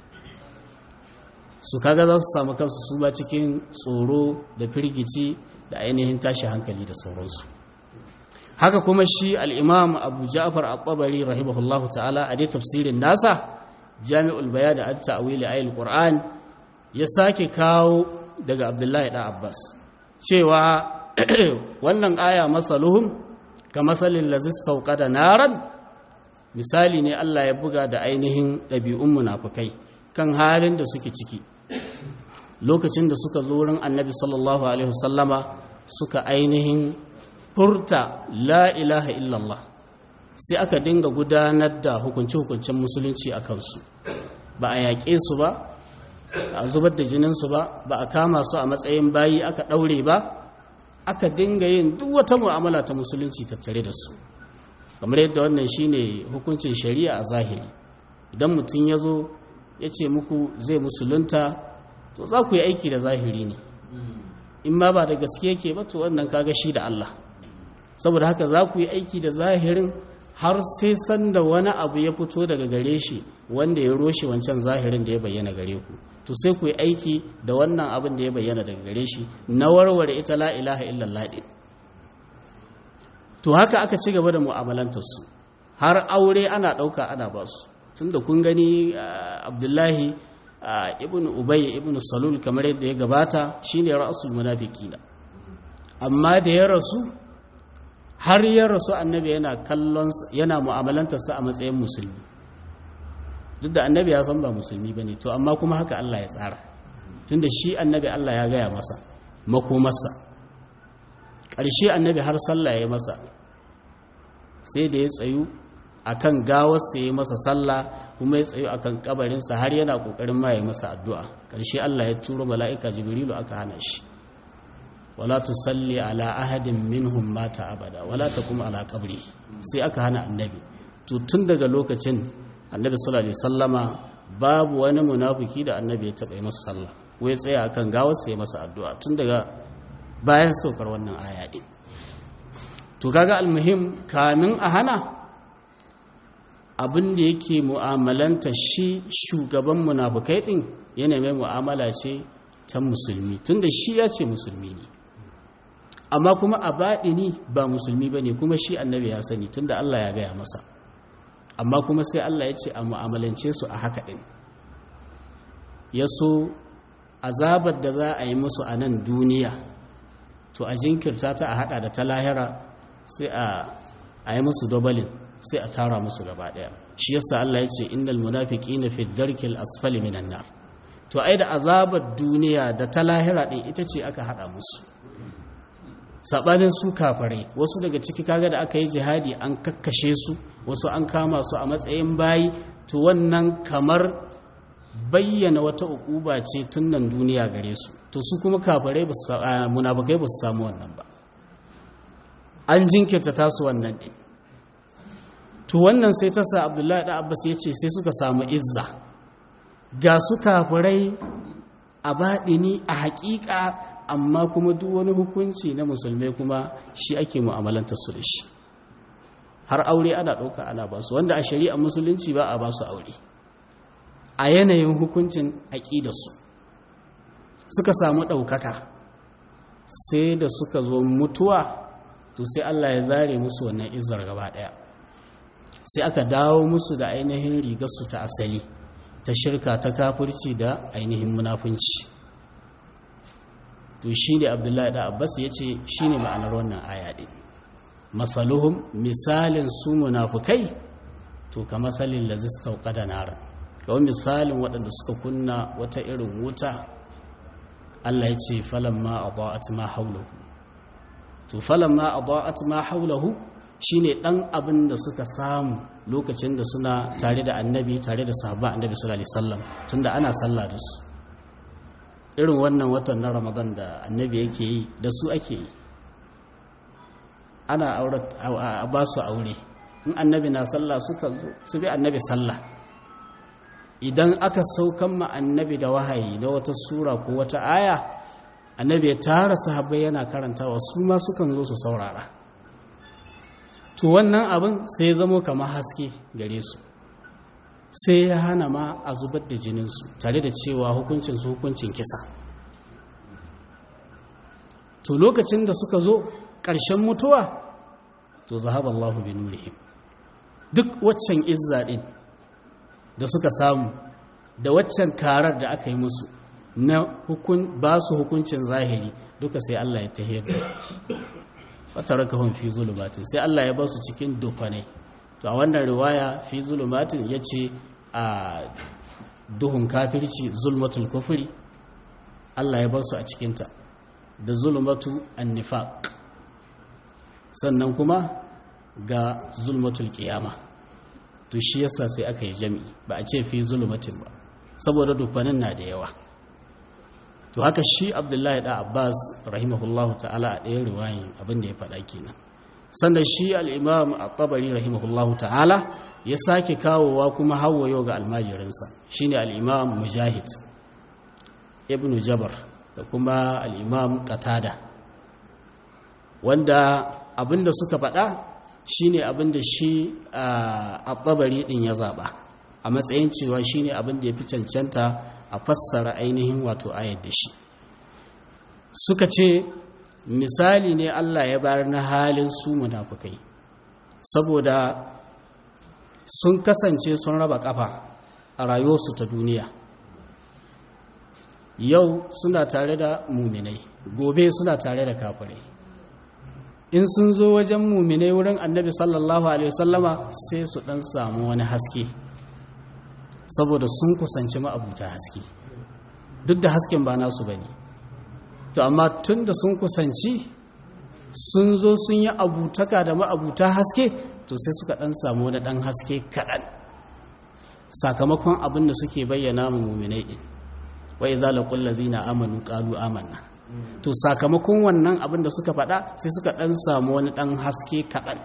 su kaga za su samu kansu su ba cikin tsoro da firgici da ainihin tashi hankali da sauransu haka kuma shi al'imam abu ja'afar al-tabari rahimahullahu ta'ala a dai tafsirin nasa jami'ul baya da an ta'awili ayil qur'an ya sake kawo daga abdullahi da abbas cewa wannan aya masaluhum ka masalin lazis da naran misali ne allah ya buga da ainihin ɗabi'un munafukai kan halin da suke ciki lokacin da suka zo wurin annabi sallallahu alaihi wasallama suka ainihin furta la ilaha illallah sai aka dinga gudanar da hukunce-hukuncen musulunci a kansu ba a yaƙe su ba a zubar da jininsu ba ba a kama su a matsayin bayi aka ɗaure ba aka dinga yin duk wata mu'amala ta musulunci tattare da su kamar yadda wannan shine hukuncin shari'a a zahiri idan mutum ya zo ya ce muku zai musulunta to za ku yi aiki da zahiri ne in ma ba da gaske yake ba to wannan kaga shi da Allah saboda haka za ku yi aiki da zahirin har sai sanda wani abu ya fito daga gare shi wanda ya roshe wancan zahirin da ya bayyana gare ku to sai ku yi aiki da wannan abin da ya bayyana daga gare shi na warware ita la ilaha illallah din to haka aka ci gaba da mu'amalantar su har aure ana ɗauka ana ba su tunda kun gani abdullahi ibn ubay ibn salul kamar yadda ya gabata shine ra'sul munafiqina amma da ya rasu har ya rasu annabi yana kallon yana mu'amalantar sa a matsayin musulmi duk da annabi ya san ba musulmi bane to amma kuma haka Allah ya tsara tunda shi annabi Allah ya gaya masa makomarsa ƙarshe annabi har sallah ya masa sai da ya tsayu akan gawarsa ya masa sallah kuma ya tsayu akan kabarinsa har yana kokarin ma ya masa addu'a ƙarshe Allah ya turo mala'ika jibrilu aka hana shi wala tusalli ala ahadin minhum mata abada wala taqum ala qabri sai aka hana annabi to tun daga lokacin annabi sallallahu alaihi wasallama babu wani munafiki da annabi ya taba yi masa sallah wai tsaya akan gawarsa ya masa addu'a tun daga bayan saukar wannan aya din to kaga almuhim kamin a hana abin da yake mu'amalanta shi shugaban munafukai din yana mai mu'amala ce ta musulmi tunda shi ya ce musulmi ne amma kuma a baɗini ba musulmi ba ne kuma shi annabi ya sani tunda Allah ya gaya masa amma kuma sai Allah ya ce a mu'amalance su a haka ɗin ya so azabar da za a yi musu a nan duniya to a jinkirta ta a hada da ta lahira sai a yi musu dobalin sai a tara musu gaba daya shi yasa Allah ya ce innal munafiqina fi dharkil asfali minan nar to ai da azabar duniya da ta lahira din ita ce aka hada musu sabanin su kafirai wasu daga ciki kaga da aka yi jihadi an kakkashe su wasu an kama su a matsayin bayi to wannan kamar bayyana wata ukuba ce tun nan duniya gare su to su kuma kafirai munafikai ba su samu wannan ba an jinkirta tasu wannan din to wannan sai ta sa abdullahi da abbas ya ce sai suka samu izza ga su kafirai a baɗini a haƙiƙa amma kuma duk wani hukunci na musulmai kuma shi ake mu'amalanta su da shi har aure ana ɗauka ana ba su wanda a shari'a musulunci ba a ba su aure a yanayin hukuncin aƙidarsu suka samu ɗaukaka sai da suka zo mutuwa to sai Allah ya zare musu wannan izar gaba ɗaya sai aka dawo musu da ainihin rigarsu ta asali ta shirka ta kafirci da ainihin munafunci to shi ne abdullahi da abbas ya ce shi ne ma'anar wannan aya ɗin masaluhum misalin su munafukai to ka masalin lazistau da naran kawai misalin waɗanda suka kunna wata irin wuta Allah ya ce falamma adaat ma haulahu to falamma adaat ma haulahu shine dan abin da suka samu lokacin da suna tare da annabi tare da sahabba annabi sallallahu alaihi wasallam tunda ana sallah da su irin wannan watan na Ramadan da annabi yake yi da su ake yi ana aure a ba su aure in annabi na sallah suka zo su bi annabi sallah idan aka saukan ma annabi da wahayi na wata sura ko wata aya annabi ya tara sahabbai yana karantawa su ma sukan zo su saurara to wannan abin sai zamo kamar haske gare su sai ya hana ma a zubar da jininsu tare da cewa hukuncin su hukuncin kisa to lokacin da suka zo ƙarshen mutuwa to zahaballahu bi nurihim duk waccan izza din da suka samu da waccan karar da aka yi musu na hukun ba su hukuncin zahiri duka sai Allah ya tahiyar da wata rakahun fi zulumatin sai Allah ya ba su cikin dufanai to a wannan riwaya fi zulumatin ya ce a duhun kafirci zulmatul kufuri Allah ya ba su a cikinta da zulmatu annifaq sannan kuma ga zulmatul qiyama to shi yasa sai aka yi jami'i ba a ce fi zulumatin ba saboda dufanin na da yawa to haka shi abdullahi da abbas rahimahullahu ta'ala a ɗaya riwayin abin da ya faɗa kenan sannan shi al'imam a tabari rahimahullahu ta'ala ya sake kawowa kuma hawayo ga almajirinsa shine al'imam mujahid ibn jabar da kuma al'imam qatada wanda abin da suka faɗa shine abin da shi a tabari ɗin ya zaɓa a matsayin cewa shine abin da ya fi cancanta a fassara ainihin wato ayar da shi suka ce misali ne Allah ya bayar na halin su munafukai saboda sun kasance sun raba kafa a rayuwarsu ta duniya yau suna tare da muminai gobe suna tare da kafirai in sun zo wajen muminai wurin annabi sallallahu alaihi wasallama sai su dan samu wani haske saboda sun kusanci ma'abuta haske duk da hasken ba nasu ba ne to amma tun da sun kusanci sun zo sun yi abutaka da ma'abuta haske to sai suka ɗan samu wani ɗan haske kaɗan sakamakon abin da suke bayyana mu muminai ɗin wai za la kulla zina amanu ƙalu amanna to sakamakon wannan abin da suka faɗa sai suka ɗan samu wani ɗan haske kaɗan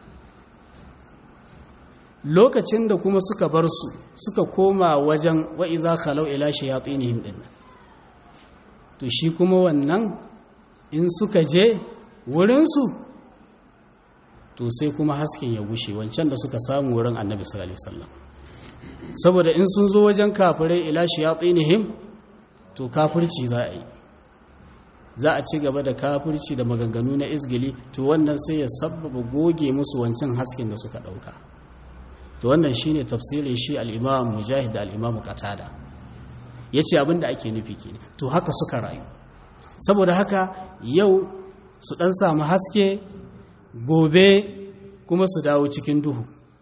lokacin da kuma suka bar su suka koma wajen wa'iza khalau ila shayatinihim din to shi kuma wannan in suka je wurinsu to sai kuma hasken ya gushe wancan da suka samu wurin annabi sallallahu alaihi wasallam saboda in sun zo wajen kafirai ila shayatinihim to kafirci za a yi za a ci gaba da kafirci da maganganu na izgili to wannan sai ya sabbaba goge musu wancan hasken da suka ɗauka to wannan shine tafsirin shi al-imam mujahid da al-imam qatada yace abin da ake nufi kenan to haka suka rayu saboda haka yau su dan samu haske gobe kuma su dawo cikin duhu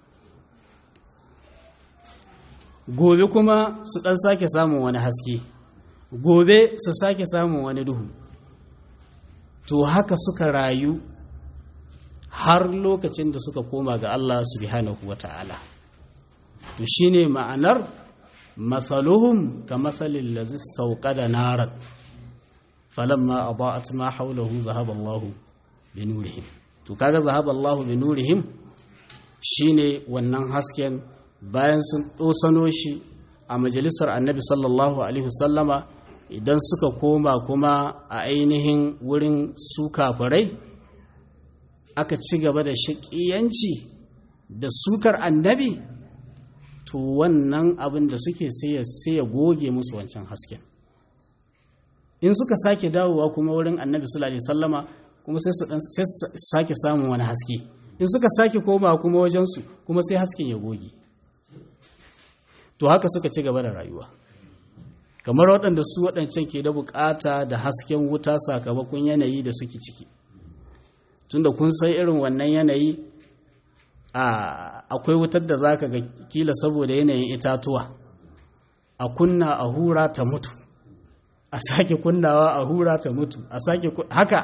gobe kuma su dan sake samun wani haske gobe su sake samun wani duhu to haka suka rayu har lokacin da suka koma ga Allah subhanahu wa ta'ala to shine ma'anar mathaluhum ka mathalin lazis da naran falamma adaat ma hawlahu zahaba Allahu bi nurihim to kaga zahaba Allahu bi nurihim shine wannan hasken bayan sun dosano shi a majalisar Annabi sallallahu alaihi wasallama idan suka koma kuma a ainihin wurin su kafirai aka ci gaba da shaƙiyanci da sukar annabi to wannan abin da suke sai ya goge musu wancan hasken in suka sake dawowa kuma wurin annabi sallallahu alaihi sallama kuma sai su sake samun wani haske in suka sake koma kuma wajensu kuma sai hasken ya goge to haka suka ci gaba da rayuwa kamar waɗanda su waɗancan ke da bukata da hasken wuta sakamakon yanayi da suke ciki tunda kun san irin wannan yanayi akwai wutar da zaka ga kila saboda yanayin itatuwa a kunna a hura ta mutu a sake kunnawa a hura ta mutu a sake haka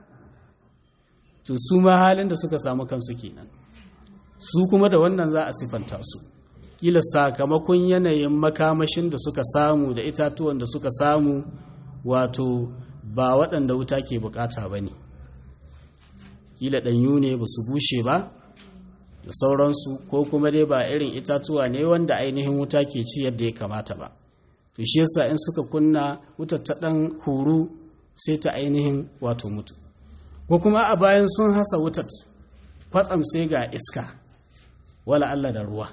to su ma halin da suka samu kansu kenan su kuma da wannan za a sifanta su kila sakamakon yanayin makamashin da suka samu da itatuwan da suka samu wato ba waɗanda wuta ke bukata ba ne kila ɗanyu ne ba su bushe ba da sauransu ko kuma dai ba irin itatuwa ne wanda ainihin wuta ke ci yadda ya kamata ba to shi yasa in suka kunna wutar ta ɗan huru sai ta ainihin wato mutu ko kuma a bayan sun hasa wutar kwatsam sai ga iska wala Allah da ruwa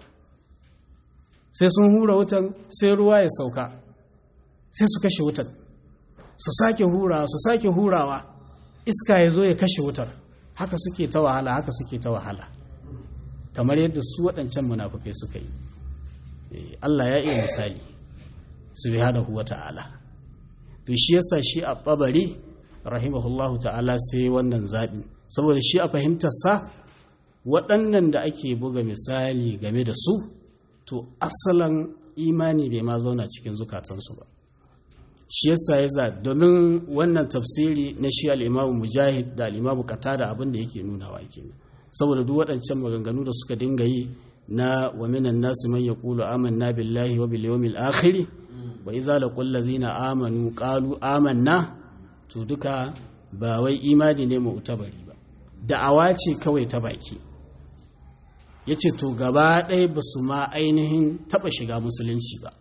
sai sun hura wutan sai ruwa ya sauka sai su kashe wutar su sake hurawa su sake hurawa iska ya zo ya kashe wutar haka suke ta wahala haka suke ta wahala kamar yadda su waɗancan munafukai suka yi Allah ya iya misali subhanahu wa ta'ala to shi yasa shi a tabari rahimahullahu ta'ala sai wannan zaɓi saboda shi a fahimtarsa waɗannan da ake buga misali game da su to asalan imani bai ma zauna cikin zukatansu ba shi yasa ya za domin wannan tafsiri na shi al'imamu mujahid da al'imamu kata da abin da yake nunawa kenan saboda duk waɗancan maganganu da suka dinga yi na wa minan nasu man yaqulu amanna billahi wa bil yawmil akhir wa idza laqul ladzina amanu qalu amanna to duka ba wai imani ne mu utabari ba da'awa ce kawai ta baki yace to gaba ɗaya ba su ma ainihin taɓa shiga musulunci ba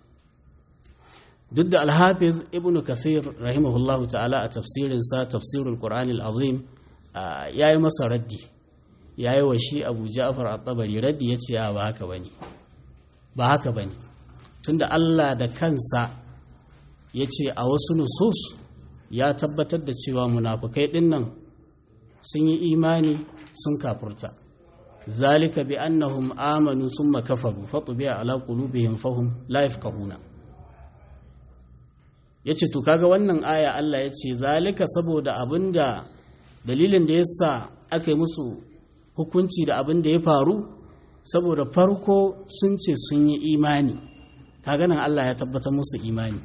duk da alhafiz ibn kathir rahimahullahu ta'ala a tafsirinsa tafsirul qur'anil azim ya yi masa raddi ya yi wa shi abu ja'far at-tabari raddi ya ce ba haka bane ba haka bane tunda Allah da kansa ya ce a wasu nusus ya tabbatar da cewa munafukai dinnan sun yi imani sun kafurta zalika bi annahum amanu summa kafaru fatubi'a ala qulubihim fahum la yafqahuna yace to kaga wannan aya Allah yace zalika saboda abinda dalilin da yasa aka yi musu hukunci da abin da ya faru saboda farko sun ce sun yi imani kaga nan Allah ya tabbatar musu imani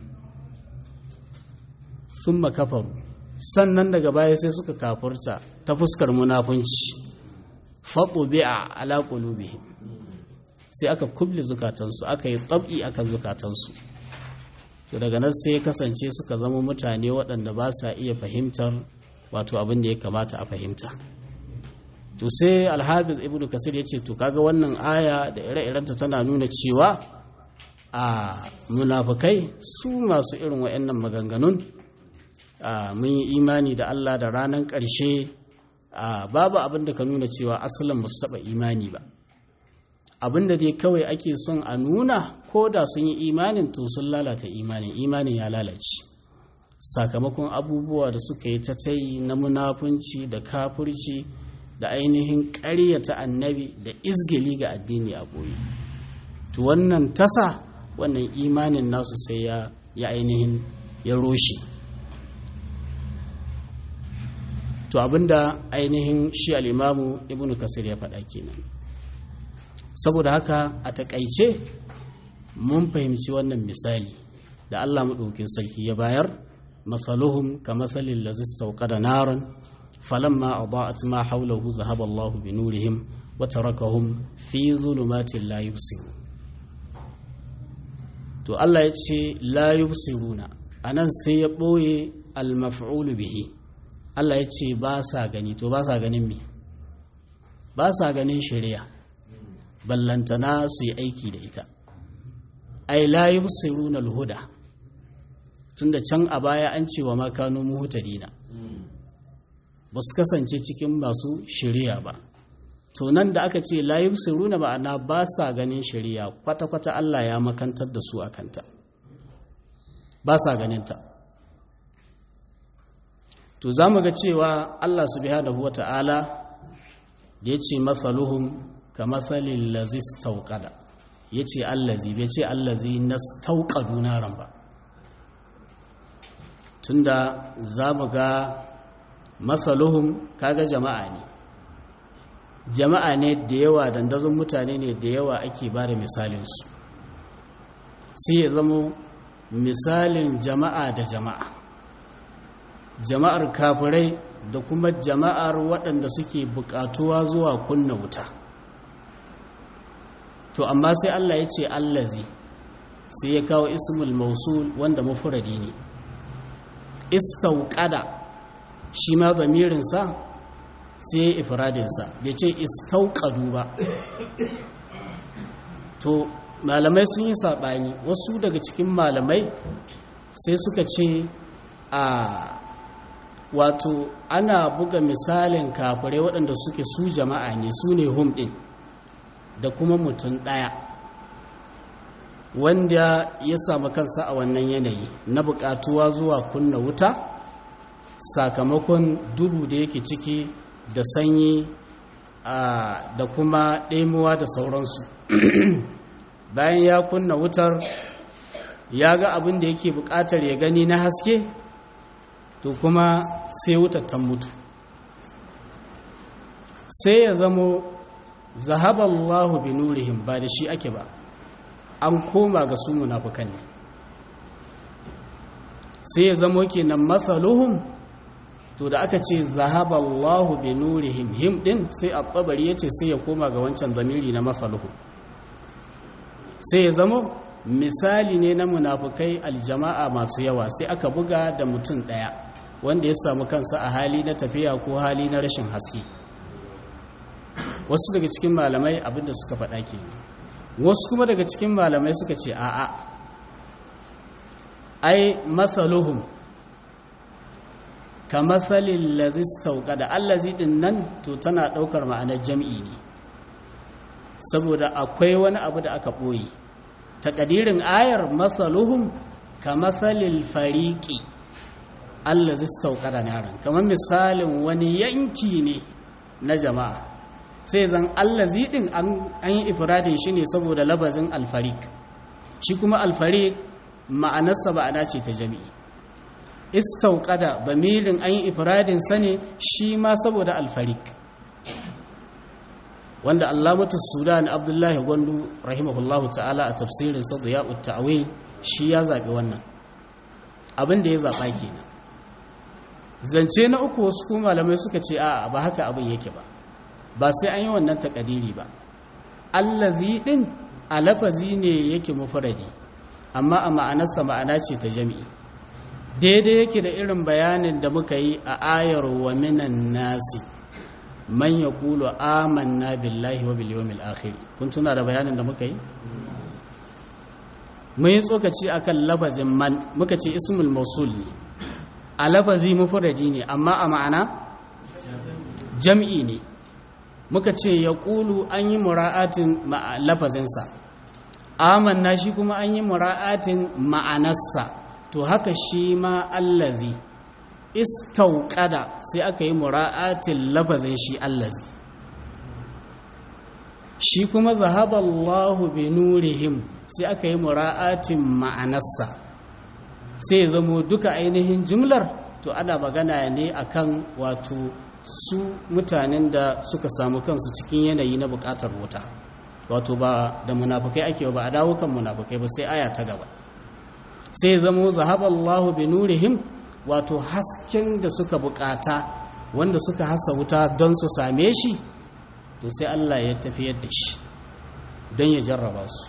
sun makafaru sannan daga baya sai suka kafurta ta fuskar munafunci faɗo bi'a ala qulubihim sai aka kuble zukatansu aka yi tsab'i akan zukatansu to daga nan sai kasance suka zama mutane waɗanda ba sa iya fahimtar wato abin da ya kamata a fahimta to sai alhafiz ibnu kasir ya ce to kaga wannan aya da ire-irenta tana nuna cewa a munafukai su masu irin wa'annan maganganun mun yi imani da Allah da ranar ƙarshe babu abin da ka nuna cewa asalin ba su taɓa imani ba abin da dai kawai ake son a nuna ko da sun yi imanin to sun lalata imanin imanin ya lalace sakamakon abubuwa da suka yi ta tayi na munafunci da kafurci da ainihin ƙaryata annabi da izgili ga addini a boye to wannan tasa wannan imanin nasu sai ya ya ainihin ya roshe to abinda ainihin shi al'imamu ibn kasir ya faɗa kenan saboda haka a takaice mun fahimci wannan misali da allah maɗaukin sarki ya bayar masaluhum ka masalin lazis da naran falamma adaat ma hawlahu zahaba allah bi nurihim wa tarakahum fi zulumatin la yubsirun to allah ya ce la yubsiruna anan sai ya ɓoye al-maf'ulu bihi Allah ya ce ba sa gani to ba sa ganin me ba sa ganin shari'a ballantana su yi aiki da ita ai la yubsiruna al-huda tunda can a baya an ce wa ma kanu muhtadina ba su kasance cikin masu shari'a ba to nan da aka ce la yubsiruna ma'ana ba sa ganin shari'a kwata-kwata Allah ya makantar da su akanta ba sa ganinta ta to za mu ga cewa Allah subhanahu wa ta'ala da ya ce matsaluhun ka matsalin lazis tauƙada ya ce allazi bai ce allazi na tauƙadu naran ba tunda za mu ga matsaluhun kaga jama'a ne jama'a ne da yawa dandazon mutane ne da yawa ake ba da misalinsu sai ya zama misalin jama'a da jama'a jama'ar kafirai da kuma jama'ar waɗanda suke buƙatuwa zuwa kunna wuta to amma sai Allah ya ce allazi sai ya kawo ismul mausul wanda mafuradi ne istauƙada shi ma zamirinsa sai ya ifradinsa bai ce istauƙadu ba to malamai sun yi saɓani wasu daga cikin malamai sai suka ce a wato ana buga misalin kafirai waɗanda suke su jama'a ne su ne hum ɗin da kuma mutum ɗaya wanda ya samu kansa a wannan yanayi na buƙatuwa zuwa kunna wuta sakamakon duhu da yake ciki da sanyi da kuma ɗaimuwa da sauransu bayan ya kunna wutar ya ga abin da yake buƙatar ya gani na haske to kuma sai wutar ta mutu sai ya zamo zahaballahu bi nurihim ba da shi ake ba an koma ga su munafukan ne sai ya zamo kenan masaluhum to da aka ce zahaballahu bi nurihim him din sai at-tabari yace sai ya koma ga wancan zamiri na masaluhum sai ya zamo misali ne na munafukai aljama'a masu yawa sai aka buga da mutum daya wanda ya samu kansa a hali na tafiya ko hali na rashin haske wasu daga cikin malamai abinda suka faɗa ke wasu kuma daga cikin malamai suka ce a'a ai matsaluhum ka matsalin lazis tauka da allazi din nan to tana ɗaukar ma'anar jam'i ne saboda akwai wani abu da aka ɓoye taƙadirin ayar matsaluhum ka matsalin fariƙi allazi tauka da naran kamar misalin wani yanki ne na jama'a sai zan allazi din an yi ifradin shi ne saboda labazin alfarik shi kuma alfarik ma'anarsa ma'ana ce ta jami'i istauqada bamirin an yi ifradin sa ne shi ma saboda alfarik wanda allamatu sudan abdullahi gwandu rahimahullahu ta'ala a tafsirin sa da ya'ut ta'wil shi ya zaɓi wannan abin da ya zaɓa kenan zance na uku wasu kuma malamai suka ce a'a ba haka abin yake ba ba sai an yi wannan takadiri ba allazi din a lafazi ne yake mufradi amma a ma'anarsa ma'ana ce ta jami'i daidai yake da irin bayanin da muka yi a ayar wa minan nasi man yaqulu amanna billahi wa bil yawmil akhir kun tuna da bayanin da muka yi mun yi tsokaci akan lafazin man muka ce ismul mausul ne a lafazi mufradi ne amma a ma'ana jam'i ne muka ce ya ƙulu an yi mura'atin lafazinsa amanna shi kuma an yi mura'atin ma'anarsa to haka shi ma allazi istauqada sai aka yi mura'atin lafazin shi allazi shi kuma zahaballahu bi nurihim sai aka yi mura'atin ma'anarsa sai zamo duka ainihin jimlar to ana magana ne akan wato su mutanen da suka samu kansu cikin yanayi na bukatar wuta wato ba da munafukai ake ba a dawo kan munafukai ba sai aya ta gaba sai zamo zahaballahu bi nurihim wato hasken da suka bukata wanda suka hasa wuta don su same shi to sai Allah ya tafiyar da shi don ya jarraba su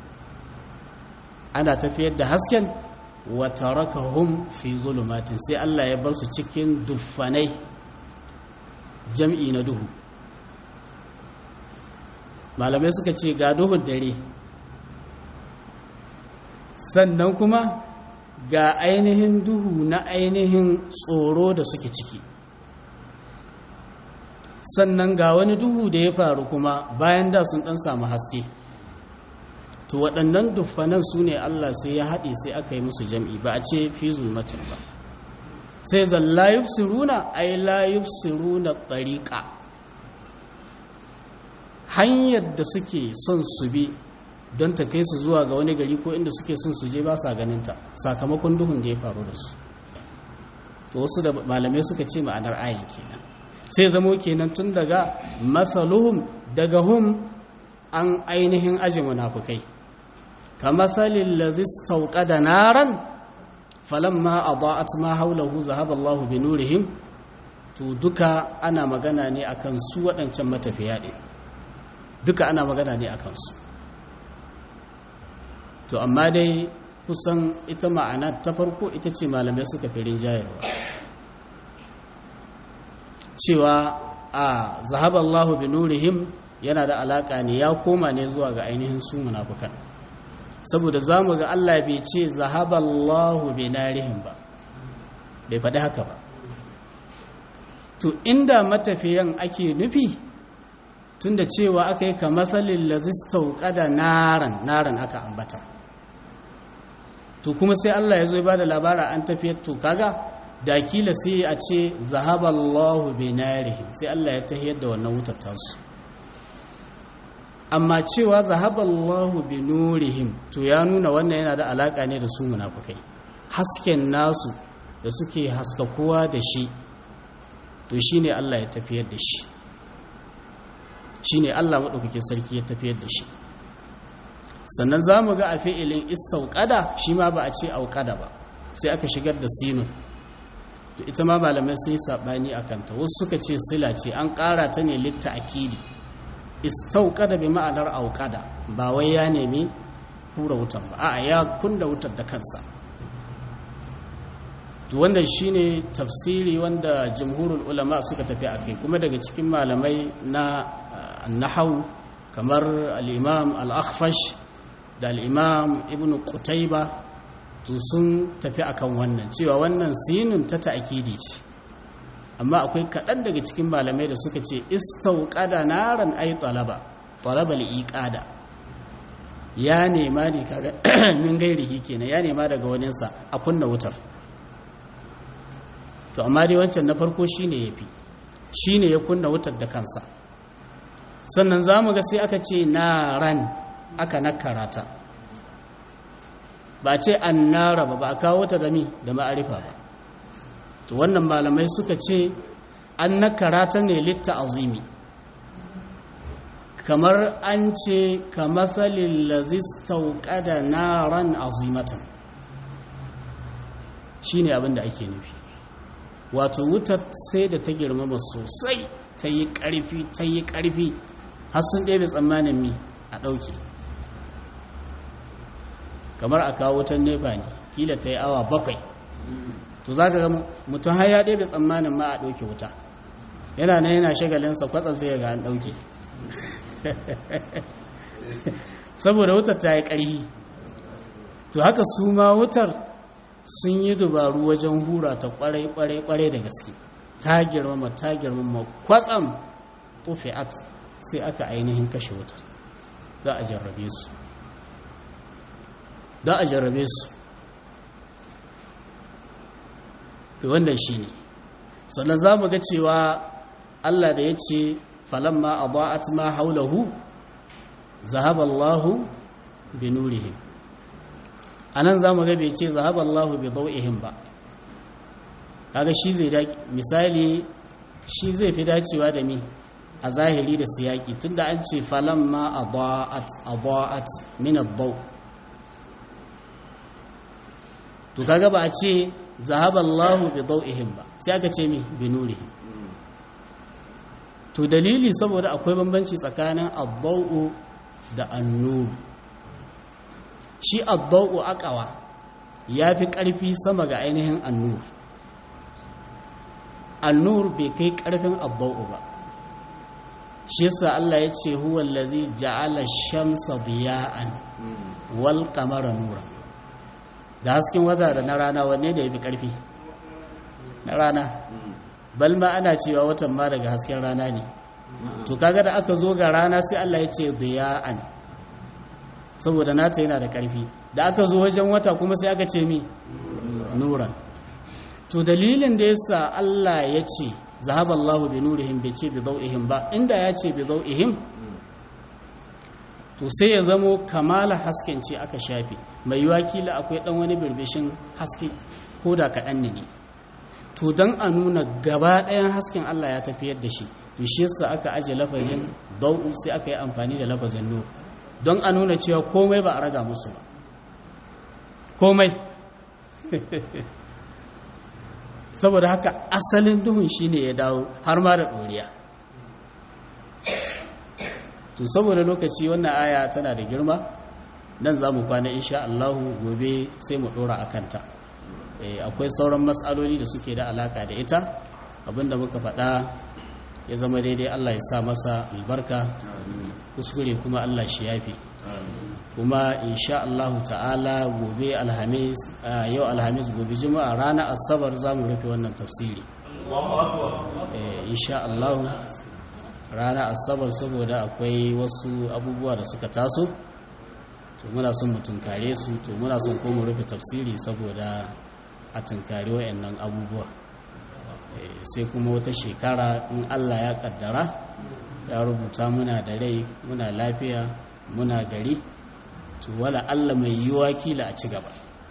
ana tafiyar da hasken wa tarakahum fi zulumatin sai Allah ya bar su cikin duffanai jam'i na duhu malamai suka ce ga duhun dare sannan kuma ga ainihin duhu na ainihin tsoro da suke ciki sannan ga wani duhu da ya faru kuma bayan da sun dan samu haske to waɗannan duffanan su ne Allah sai ya haɗe sai aka yi musu jam'i ba a ce fi zulmatin ba sai zan layuf siruna ai layuf siruna tsariƙa hanyar da suke son su bi don ta kai su zuwa ga wani gari ko inda suke son su je ba sa ganinta sakamakon duhun da ya faru da su to wasu da malamai suka ce ma'anar ayin kenan sai zamo kenan tun daga masaluhum daga hum an ainihin aji munafukai kamasalin lazis da naran falamma adaat ma haulahu zahaba Allahu bi nurihim to duka ana magana ne akan su waɗancan matafiya ɗin duka ana magana ne akan su to amma dai kusan ita ma'ana ta farko ita ce malamai suka fi rinjayarwa cewa a zahaba Allahu bi nurihim yana da alaka ne ya koma ne zuwa ga ainihin su munafukan saboda zamu ga Allah bai ce zahaballahu bi narihim ba bai faɗi haka ba to inda matafiyan ake nufi tunda cewa aka yi kamathalin lazistau kada naran naran aka ambata to kuma sai Allah ya zo ya bada labara an tafiyar to kaga da kila sai a ce zahaballahu bi narihim sai Allah ya tahiyar da wannan wutar tasu amma cewa zahaballahu bi nurihim to ya nuna wannan yana da alaka ne da su munafukai hasken nasu da suke haskakuwa da shi to shine Allah ya tafiyar da shi shine Allah madaukakin sarki ya tafiyar da shi sannan zamu ga a fi'ilin istauqada shi ma ba a ce auqada ba sai aka shigar da sinun to ita ma malamai sun yi sabani akan ta wasu suka ce sila ce an ƙara ta ne litta akidi istauqada bi ma'anar auqada ba wai ya nemi hura wutan ba a'a ya kunna wutar da kansa to wannan shine tafsiri wanda jumhurul ulama suka tafi akai kuma daga cikin malamai na nahau kamar al-imam al-akhfash da al-imam ibnu qutayba to sun tafi akan wannan cewa wannan sinun ta ta'kidi ce amma akwai kaɗan daga cikin malamai da suka ce istauqada naran ay talaba talaba liqada ya nema ne kaga min gairihi kenan ya nema daga waninsa a kunna wutar to amma dai wancan na farko shine yafi shine ya kunna wutar da kansa sannan zamu ga sai aka ce naran aka nakarata ba ce annara ba ba a kawo ta da mi da ma'arifa ba to wannan malamai suka ce an nakarata ne litta azimi kamar an ce ka matsalin lazistauka da naran azimatan shi ne abinda ake nufi wato wutar sai da ta girmama sosai ta yi ƙarfi ta yi ƙarfi har sun ɗebe tsammanin mi a ɗauke kamar a kawo wutan nefa ne kila ta yi awa bakwai to za ka ga mutum har ya ɗebe tsammanin ma a ɗauke wuta yana nan yana shagalinsa kwatsam sai ga an ɗauke saboda wutar ta yi ƙarfi to haka su ma wutar sun yi dubaru wajen hura ta kwarai-kwarai da gaske ta girmama ta girmama kwatsam tufi'at sai aka ainihin kashe wutar za a jarrabe su za a jarrabe su to wannan shine sannan zamu ga cewa Allah da yace falamma adaat ma haulahu zahaba Allahu bi nurihim anan zamu ga bai ce zahaba Allahu bi dawihim ba kaga shi zai da misali shi zai fi dacewa da mi a zahiri da siyaki tunda an ce falamma adaat adaat min ad-daw to kaga ba a ce zahaba Allahu bi dawihim ba sai aka ce mi bi nurihim to dalili saboda akwai bambanci tsakanin ad-daw da an-nur shi ad-daw aqwa yafi karfi sama ga ainihin an-nur an-nur bai kai karfin ad-daw ba shi yasa Allah ya ce huwa allazi ja'ala shamsa diya'an wal qamara nuran da hasken wata da na rana wanne da yafi karfi na rana bal ma ana cewa watan ma daga hasken rana ne to kaga da aka zo ga rana sai Allah ya ce diya'an saboda nata yana da karfi da aka zo wajen wata kuma sai aka ce mi nuran to dalilin da yasa Allah ya ce zahaba Allahu bi nurihim bai ce bi dawihim ba inda ya ce bi dawihim to sai ya zamo kamala hasken ce aka shafe mai yiwa kila akwai dan wani birbishin haske ko da kaɗan ne to don a nuna gaba ɗayan hasken Allah ya tafiyar da shi to shi yasa aka aje lafazin dau'u sai aka yi amfani da lafazin nur don a nuna cewa komai ba a raga musu ba komai saboda haka asalin duhun shine ya dawo har ma da ɗoriya to saboda lokaci wannan aya tana da girma nan za mu kwana insha Allahu gobe sai mu ɗora a kanta akwai sauran matsaloli da suke da alaka da ita abinda muka faɗa ya zama daidai Allah ya sa masa albarka kuskure kuma Allah shi yafi kuma insha Allah ta'ala gobe alhamis yau alhamis gobe juma'a ranar asabar za mu rufe wannan tafsiri insha Allah ranar asabar saboda akwai wasu abubuwa da suka taso to muna son mu tunkare su to muna son ko mu rufe tafsiri saboda a tunkari wayannan abubuwa sai kuma wata shekara in Allah ya kaddara ya rubuta muna da rai muna lafiya muna gari to wala Allah mai yiwa kila a ci gaba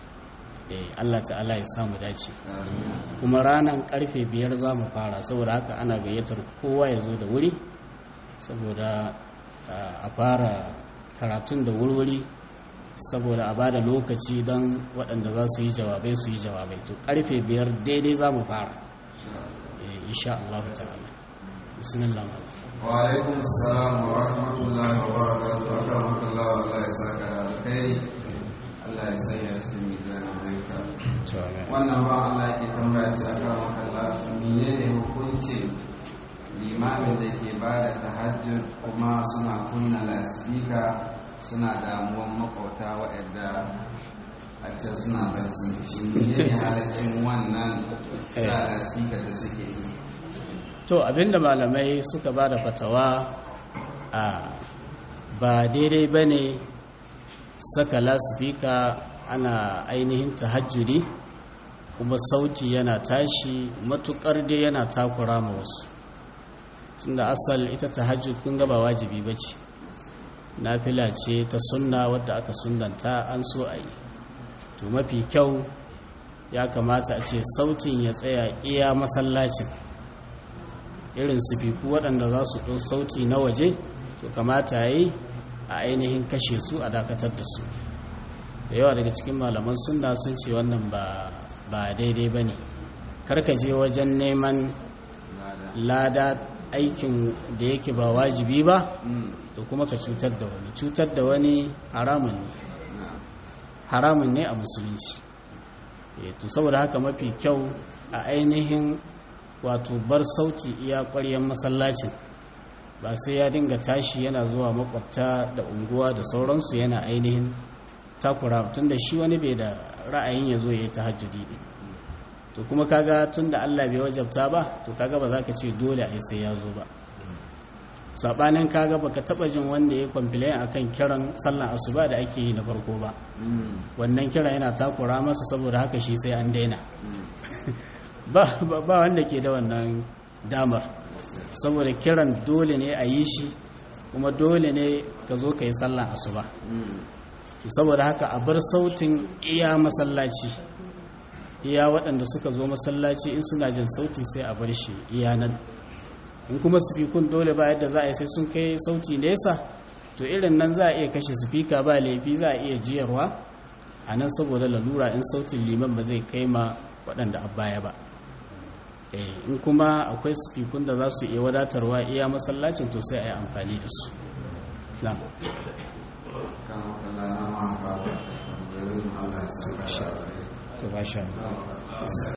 Allah ta'ala ya samu dace kuma ranar karfe biyar za mu fara saboda haka ana gayyatar kowa ya zo da wuri saboda a fara karatun da wurwuri saboda a bada lokaci don waɗanda za su yi jawabai su yi jawabai to karfe biyar daidai za mu fara insha Allah ta'ala bismillah wa alaikum assalam wa rahmatullahi wa barakatuh akramakallah Allah ya saka alkhairi Allah ya sanya su mizanin ayyuka wannan ba Allah ke tambaya ta akramakallah menene hukuncin limamin da ke ba da tahajjud kuma suna kunna lasifika suna damuwan makwauta waɗanda a can suna bacci shi ne halaccin wannan sa lasifika da suke yi to abinda malamai suka ba da fatawa a ba daidai ba ne saka lasifika ana ainihin tahajjudi kuma sauti yana tashi matukar dai yana takura ma wasu tunda asal ita tahajjud kun ga ba wajibi bace nafila ce ta sunna wadda aka sunnanta an so a yi to mafi kyau ya kamata a ce sautin ya tsaya iya masallacin irin sifiku waɗanda za su ɗau sauti na waje to kamata yi a ainihin kashe su a dakatar da su da yawa daga cikin malaman sunna sun ce wannan ba daidai ba ne karka je wajen neman lada aikin da yake ba wajibi ba to kuma ka cutar da wani cutar da wani haramun ne haramun ne a musulunci to saboda haka mafi kyau a ainihin wato bar sauti iya ƙwaryen masallacin ba sai ya dinga tashi yana zuwa makwabta da unguwa da sauransu yana ainihin takura tun da shi wani bai da ra'ayin ya zo ya yi tahajjudi ɗin to kuma kaga tun da Allah bai wajabta ba to kaga ba za ka ce dole a sai ya zo ba saɓanin kaga baka taɓa jin wanda ya kwamfilayin akan kiran sallan asuba da ake yi na farko ba wannan kira yana takura masa saboda haka shi sai an daina ba ba wanda ke da wannan damar saboda kiran dole ne a yi shi kuma dole ne ka zo ka yi sallah asuba saboda haka a bar sautin iya masallaci iya waɗanda suka zo masallaci in suna jin sauti sai a bar shi iya nan in kuma sifikun dole ba yadda za a yi sai sun kai sauti nesa to irin nan za a iya kashe sifika ba laifi za a iya jiyarwa a nan saboda lalura in sautin liman ba zai kai ma waɗanda a baya ba in kuma akwai sifikun da za su iya wadatarwa iya masallacin to sai a yi amfani da su na kan wakala na ma haka tambayoyin Allah ya saka da to ba sha